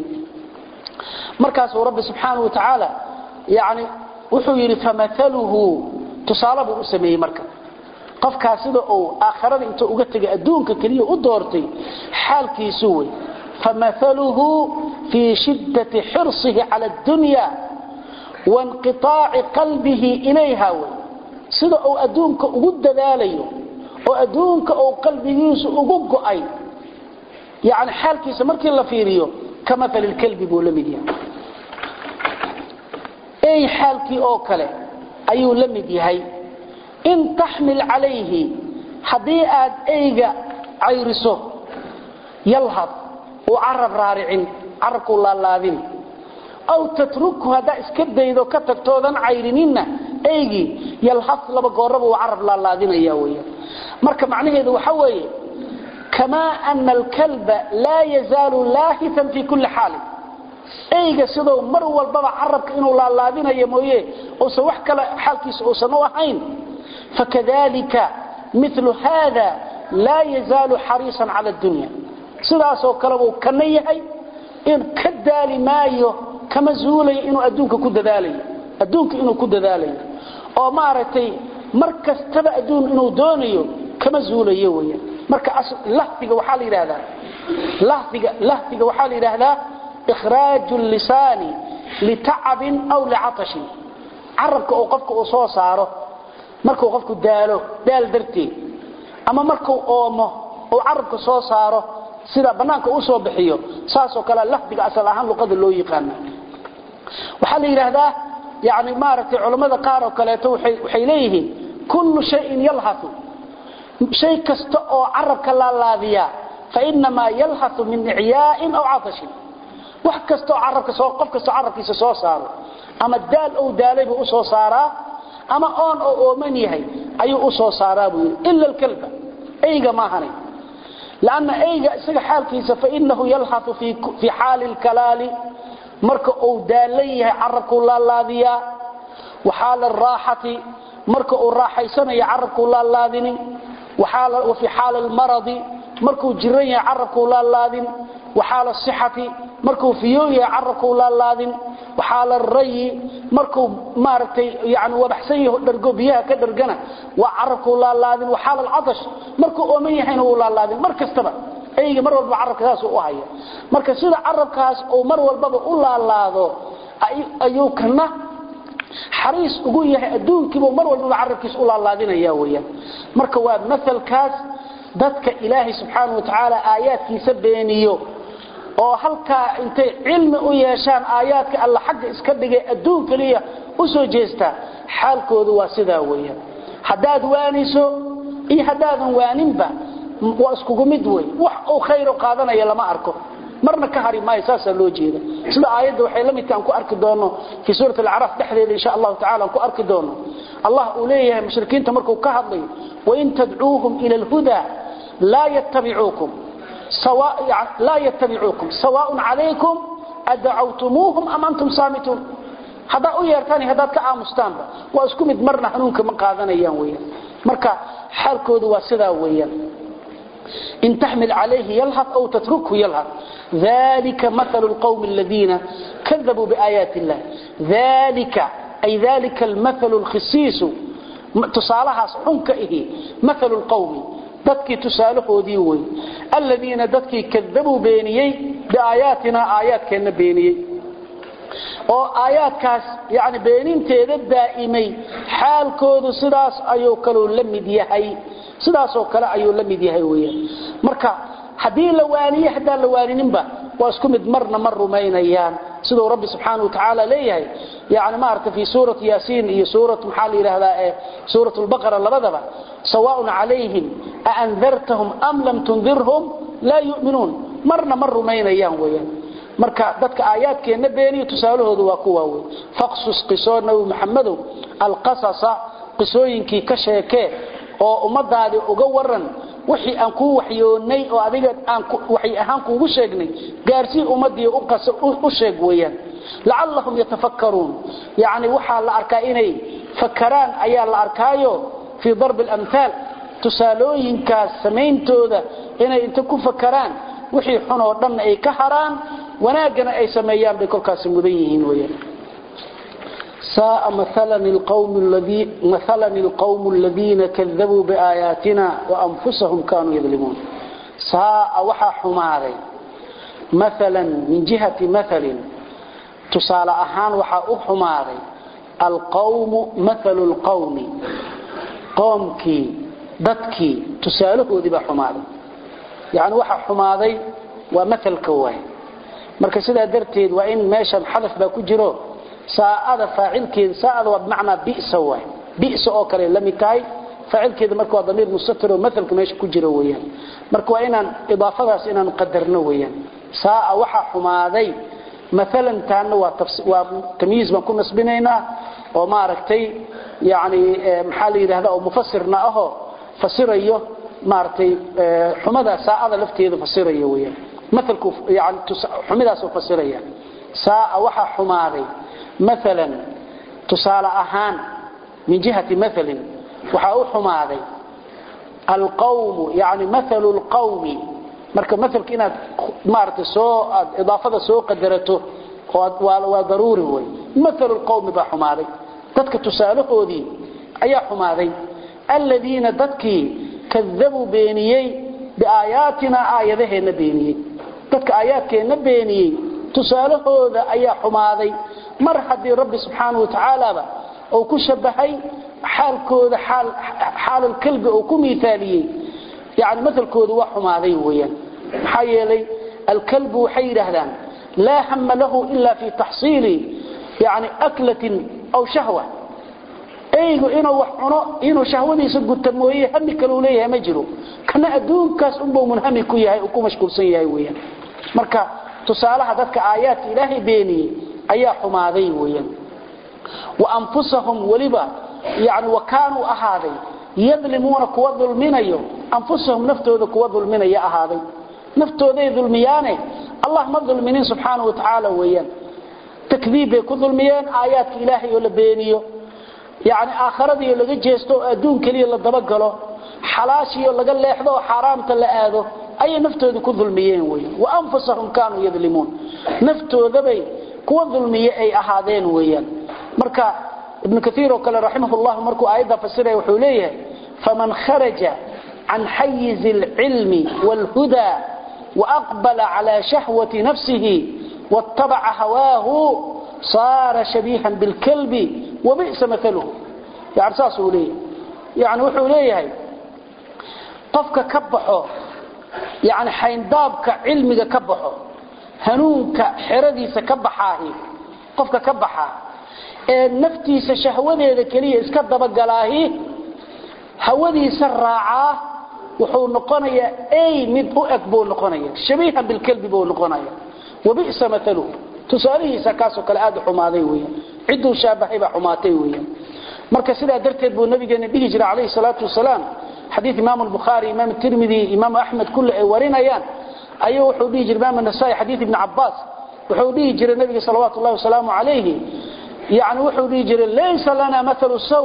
markaasuu rabbi subxaana wa tacaala yani wuxuu yidhi famaaluhu tusaale buu u sameeyey marka qofkaas sida uu aakharada intuu uga tegay adduunka keliya u doortay xaalkiisu wey famaaluhu fii shiddati xirsihi cala addunya wainqiaaci qalbihi ilayha wey sida uu adduunka ugu dadaalayo oo adduunka uu qalbigiisu ugu go'ay yani xaalkiisa markii la fiiriyo ka maal lkalbi buu la mid yahay ey xaalkii oo kale ayuu la mid yahay in taxmil calayhi haddii aad eyga cayriso yalhad uu carab raaricin carabkuu laalaadin aw tatrukhu haddaa iska daydo ka tagtoodan cayrininna eygii yalhad laba gooraba uu carab laalaadinaya weya marka macnaheedu waxa weeye kamaa ana alkalba laa yazaalu laahitan fii kulli xaalin eyga sidou mar walbaba carabka inuu laalaadinayo mooye uusan wax kale xaalkiisa uusan u ahayn fakadalika milu haada laa yazaalu xariisan cala dunya sidaasoo kale buu kana yahay in ka daali maayo kama zuulayo inuu adduunka ku dadaalayo adduunka inuu ku dadaalayo oo maaragtay mar kastaba adduun inuu doonayo kama zuulayo weya marka lahfiga waxaa la yidhahdaa lahfiga lahfiga waxaa la yidhaahdaa ikhraaju lisaani litacabin aw licatashin carabka oo qofka uu soo saaro markuu qofku daalo daal darteed ama markuu oomo uu carabka soo saaro sida bannaanka u soo bixiyo saasoo kale lahfiga asal ahaan luqada loo yaqaana waxaa la yidhaahdaa yani maaragtay culammada qaar oo kaleeto waxay leeyihiin kullu shayin yalhatu shay kasta oo carabka laalaadiya fainamaa yalhatu min icyaain aw catashin wax kastaoo carabka soo qof kastoo carabkiisa soo saaro ama daal ou daalay buu u soo saaraa ama oon oo ooman yahay ayuu u soo saaraa buu yidhi ila alkalba eyga maahanay lanna eyga isaga xaalkiisa fainahu yalhatu fii xaali lkalaali marka uu daalan yahay carabkuu laalaadiyaa waxaala araaxati marka uu raaxaysanayo carabkuu laalaadini wa fii xaali lmaradi markuu jiran yahay carabkuu laalaadin waxaala sixati markuu fiyoo yahay carabkuu laalaadin waxaala rayi markuu maaragtay yani wabaxsan yaho dhargo biyaha ka dhargana waa carabkuu laalaadin waxaala alcatash markuu ooman yahayna wuu laalaadin mar kastaba eyga mar walba carabka saas u haya marka sida carabkaas uu mar walbaba u laalaado ayuu kana xariis ugu yahay adduunkiibuu mar walbaba carabkiisa u laalaadinaya weyaan marka waa maalkaas dadka ilaahay subxaana wa tacaala aayaadkiisa beeniyo oo halkaa intay cilmi u yeeshaan aayaadka alla xagga iska dhigay adduun keliya u soo jeestaa xaalkoodu waa sidaa weeyaan haddaad waaniso iyo haddaadan waaninba waa iskugu mid wey wax uu khayr qaadanaya lama arko marna ka hari maayo saasaa loo jeeda sida aayadda waxay la midka aan ku arki doono fii suurat alacraaf dhexdeeda insha allahu tacala aan ku arki doono allah uu leeyahay mushrikiinta markuu ka hadlayo wain tadcuuhum ila alhuda laa yattabicuukum laa yattabicuukum sawaaءun calaykum adacawtumuuhum am antum saamituun haddaad u yeertaan iyo haddaad ka aamustaanba waa isku mid marna hanuunka ma qaadanayaan weyaan marka xaalkoodu waa sidaa weeyaan in taxmil calayhi yalhad aw tatrukhu yalhad dalika maalu lqowmi aladiina kadabuu biaayaati illah dalika ay dalika almaalu lkhisiisu tusaalahaas xunka ihi maalu lqowmi dadkii tusaalahoodii wey aladiina dadkii kadabuu beeniyey biaayaatina aayaadkeenna beeniyey oo aayaadkaas yani beeninteeda daa'imay xaalkoodu sidaas ayuu kaluu la mid yahay sidaasoo kale ayuu la mid yahay weyaan marka haddii la waaniye haddaan la waanininba waa isku mid marna ma rumaynayaan siduu rabbi subxaana wa tacaala leeyahay yani maarata fii suurati yaasiin iyo suurat maxaa la yidhahdaa ee suurat lbaqara labadaba sawaaءun calayhim aandartahum am lam tundirhum laa yu'minuun marna ma rumaynayaan weyaan marka dadka aayaadkeenna beeniyo tusaalahoodu waa kuwaa wey faqsus qisoo nabi maxamedow alqasasa qisooyinkii ka sheekee oo ummadaadii uga waran wixii aan kuu waxyoonnay oo adiga aan waxay ahaan kuugu sheegnay gaarsii ummadii u sheeg weeyaan lacallahum yatafakkaruun yacni waxaa la arkaa inay fakaraan ayaa la arkaayo fii darbi alamhaal tusaalooyinkaas samayntooda inay inta ku fakaraan wixii xun oo dhanna ay ka haraan wanaaggana ay sameeyaan bay kolkaasi mudan yihiin weyaan ساء مثلا القوم, الذي مثلا القوم الذين كذبوا بآياتنا وأنفسهم كانوا يظلمون ساء وحا حماري مثلا من جهة مثل تصال أهان وحا أحماري القوم مثل القوم qoomkii dadkii tusaalahoodii baa xumaaday yani waxa xumaaday waa maalka waay marka sidaa darteed waa in meeshan xadaf baa ku jiro saa'ada faacilkeeda saa'ada waa bimacnaa bisa waay bisa oo kale la mid tahay faacilkeeda marka waa damiir mustatir oo maalka meesha ku jiro weeyaan marka waa inaan idaafadaas inaan qadarno weeyaan saa'a waxa xumaaday maalan taana waa waa tamyiiz baan ku nasbinaynaa oo maaragtay yani maxaa la yidhahda oo mufasirna ahoo fasirayo maaragtay xumada saa'ada lafteeda fasirayo weeyaan maalku yani xumidaasoo fasiraya saa'a waxa xumaaday maalan tusaale ahaan min jihati maalin waxaa u xumaaday alqawmu yani maalu lqawmi marka maalka inaad maaragtay soo aad idaafada soo qadarato waa daruuri wey maalu lqawmi baa xumaaday dadka tusaalahoodii ayaa xumaaday aladiina dadkii kadabuu beeniyey biaayaatina aayadaheenna beeniyey dadka aayaadkeenna beeniyey tusaalahooda ayaa xumaaday mar haddii rabbi subxaanau watacaalaba uu ku shabahay xaalkooda xaalalkalbi uu ku miaaliyey yani maalkooda waa xumaaday weyaan maxaa yeelay alkalbu waxay yidhaahdaan laa hama lahu ila fi taxsiili yani aklatin aw shahwa eygu inuu wax cuno inuu shahwadiisa guta mooye hami kaleu leeyahay ma jiro kana adduunkaas unbuu munhami ku yahay uu ku mashquulsan yahay weyaan marka tusaalaha dadka aayaadka ilaahay beeniyey ayaa xumaaday weyaan wa anfusahum weliba yani wa kaanuu ahaaday yadlimuuna kuwa dulminayo anfusahum naftooda kuwa dulminaya ahaaday naftooday dulmiyaane allah ma dulminin subxaana wa tacaala weeyaan takdiib bay ku dulmiyeen aayaadka ilaahay oo la beeniyo yani aakharadiio laga jeesto oo adduun keliya la dabagalo xalaashiio laga leexdo oo xaaraamta la aado ayay naftooda ku dulmiyeen weyan wa anfusahum kaanuu yadlimuun naftoodabay kuwa dulmiye ay ahaadeen weeyaan marka ibnu kaiir oo kale raximah llahu markuu aayadda fasiraya wuxuu leeyahay faman kharaja can xayizi alcilmi wاlhudaa waaqbala cala shahwati nafsihi waاtabaca hawaahu saara shabiihan bilkalbi wabi'sa maaluhu yani saasuu leeyahay yani wuxuu leeyahay qofka ka baxo yani xayndaabka cilmiga ka baxo hanuunka xeradiisa ka baxaahi qofka ka baxaa ee naftiisa shahwadeeda keliya iska dabagalaahi hawadiisa raacaa wuxuu noqonayaa ay mid u eg buu noqonaya shabiihan bilkalbi buu noqonaya wabi'sa maaluhu tusaalihiisa kaasoo kale aad u xumaaday weeyaan cidduu shaabahay baa xumaatay weeyaan marka sidaa darteed buu nabigeena dhihi jiray calayhi salaatu wasalaam xadiid imaamu albukhaari imaam tirmidi imaamu axmed kulle ay warinayaan ayuu wuxuu dhihi jiray imaam nasaai xadiid ibni cabbaas wuxuu dhihi jiray nabiga salawaatu llahi wasalaamu calayhi yani wuxuu dhihi jiray laysa lana maalu saw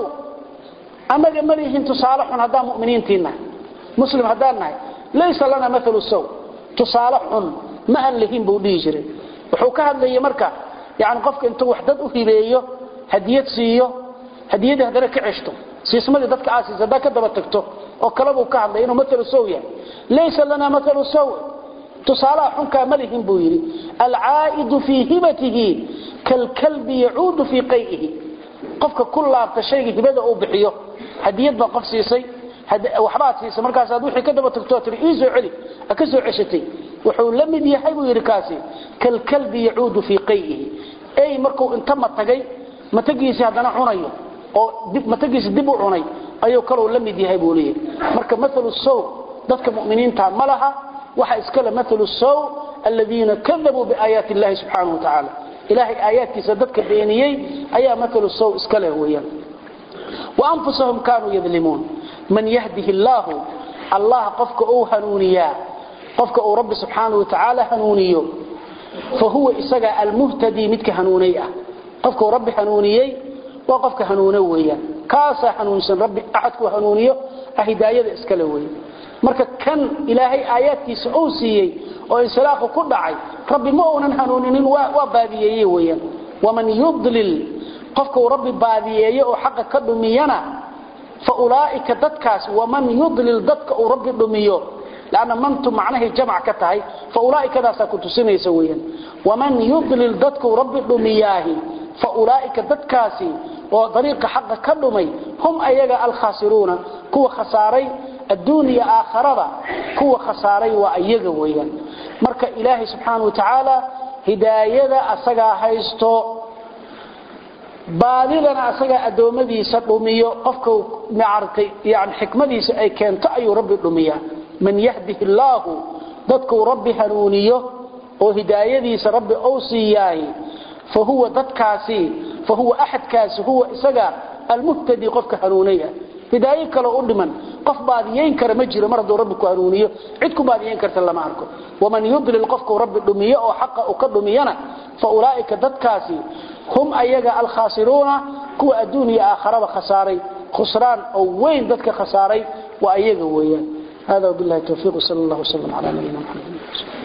annaga ma lihin tusaale xun haddaan muminiintii nahay muslim haddaan nahay laysa lana maalu saw tusaale xun ma aan lihin buu dhihi jiray wuxuu ka hadlayay marka yani qofka intuu wax dad u hibeeyo hadiyad siiyo hadiyadii haddana ka ceshto siismadii dadka aasiis haddaa ka daba tagto oo kalebuu ka hadlay inuu maalu saw yahay laysa lana maalu saw tusaalaha xunkaa ma lihin buu yidhi alcaa'idu fii hibatihi kalkalbi yacuudu fii qay'ihi qofka ku laabta shayga hibada uu bixiyo hadiyad baa qof siisay waxbaad siisay markaasaad wixii ka daba tagto tii ii soo celi ka soo ceshatay wuxuu la mid yahay buu yidhi kaasi kalkalbi yacuudu fii qay'ihi ey markuu inta matagay matagiisii haddana cunayo oo matagiisi dib u cunay ayuu kaluu la mid yahay buu leeyahay marka maalu saw dadka muminiinta ma laha waxa iskale maalu saw aladiina kadabuu biaayaati illahi subxaanahu wa tacaala ilaahay aayaadkiisa dadka beeniyey ayaa maalu saw iska leh weeyaan waanfusahum kaanuu yadlimuun man yahdihi illaahu allah qofka uu hanuuniyaa qofka uu rabbi subxaanahu wa tacaala hanuuniyo fa huwa isaga almuhtadii midka hanuunay ah qofka uu rabbi hanuuniyey waa qofka hanuune weeyaan kaasaa hanuunsan rabbi axadkuu hanuuniyo ah hidaayada iskale weeye marka kan ilaahay aayaadkiisa uu siiyey oo insilaaqu ku dhacay rabbi ma uunan hanuuninin waa baadiyeeye weeyaan waman yudlil qofka uu rabbi baadiyeeye oo xaqa ka dhumiyana fa ulaa'ika dadkaas waman yudlil dadka uu rabbi dhumiyo lanna mantu macnahay jamc ka tahay fa ulaa'ikadaasaa ku tusinaysa weeyaan waman yudlil dadka uu rabbi dhumiyaahi fa ulaa'ika dadkaasi oo dariiqa xaqa ka dhumay hum ayaga alkhasiruuna kuwa khasaaray adduuniya aakharada kuwa khasaaray waa iyaga weeyaan marka ilaahay subxaana wa tacaala hidaayada asagaa haysto baadidana asagaa addoommadiisa dhumiyo qofka maaragtay yani xikmadiisa ay keento ayuu rabbi dhumiyaa man yahdihi illaahu dadkuu rabbi hanuuniyo oo hidaayadiisa rabbi ou siiyaay fa huwa dadkaasi fa huwa axadkaasi huwa isaga almuhtadi qofka hanuunaya hidaayo kaloo u dhiman qof baadiyayn kara ma jiro mar hadduu rabbi ku hanuuniyo cid ku baadiyayn karta lama arko waman yudlil qofkuu rabbi dhumiyo oo xaqa u ka dhumiyana fa ulaa'ika dadkaasi hum ayaga alkhaasiruuna kuwa adduuniya aakharaba khasaaray khusraan oo weyn dadka khasaaray waa ayaga weeyaan hada wabillahi tawfiiq sal allah wslam calaa nabiyina maxamed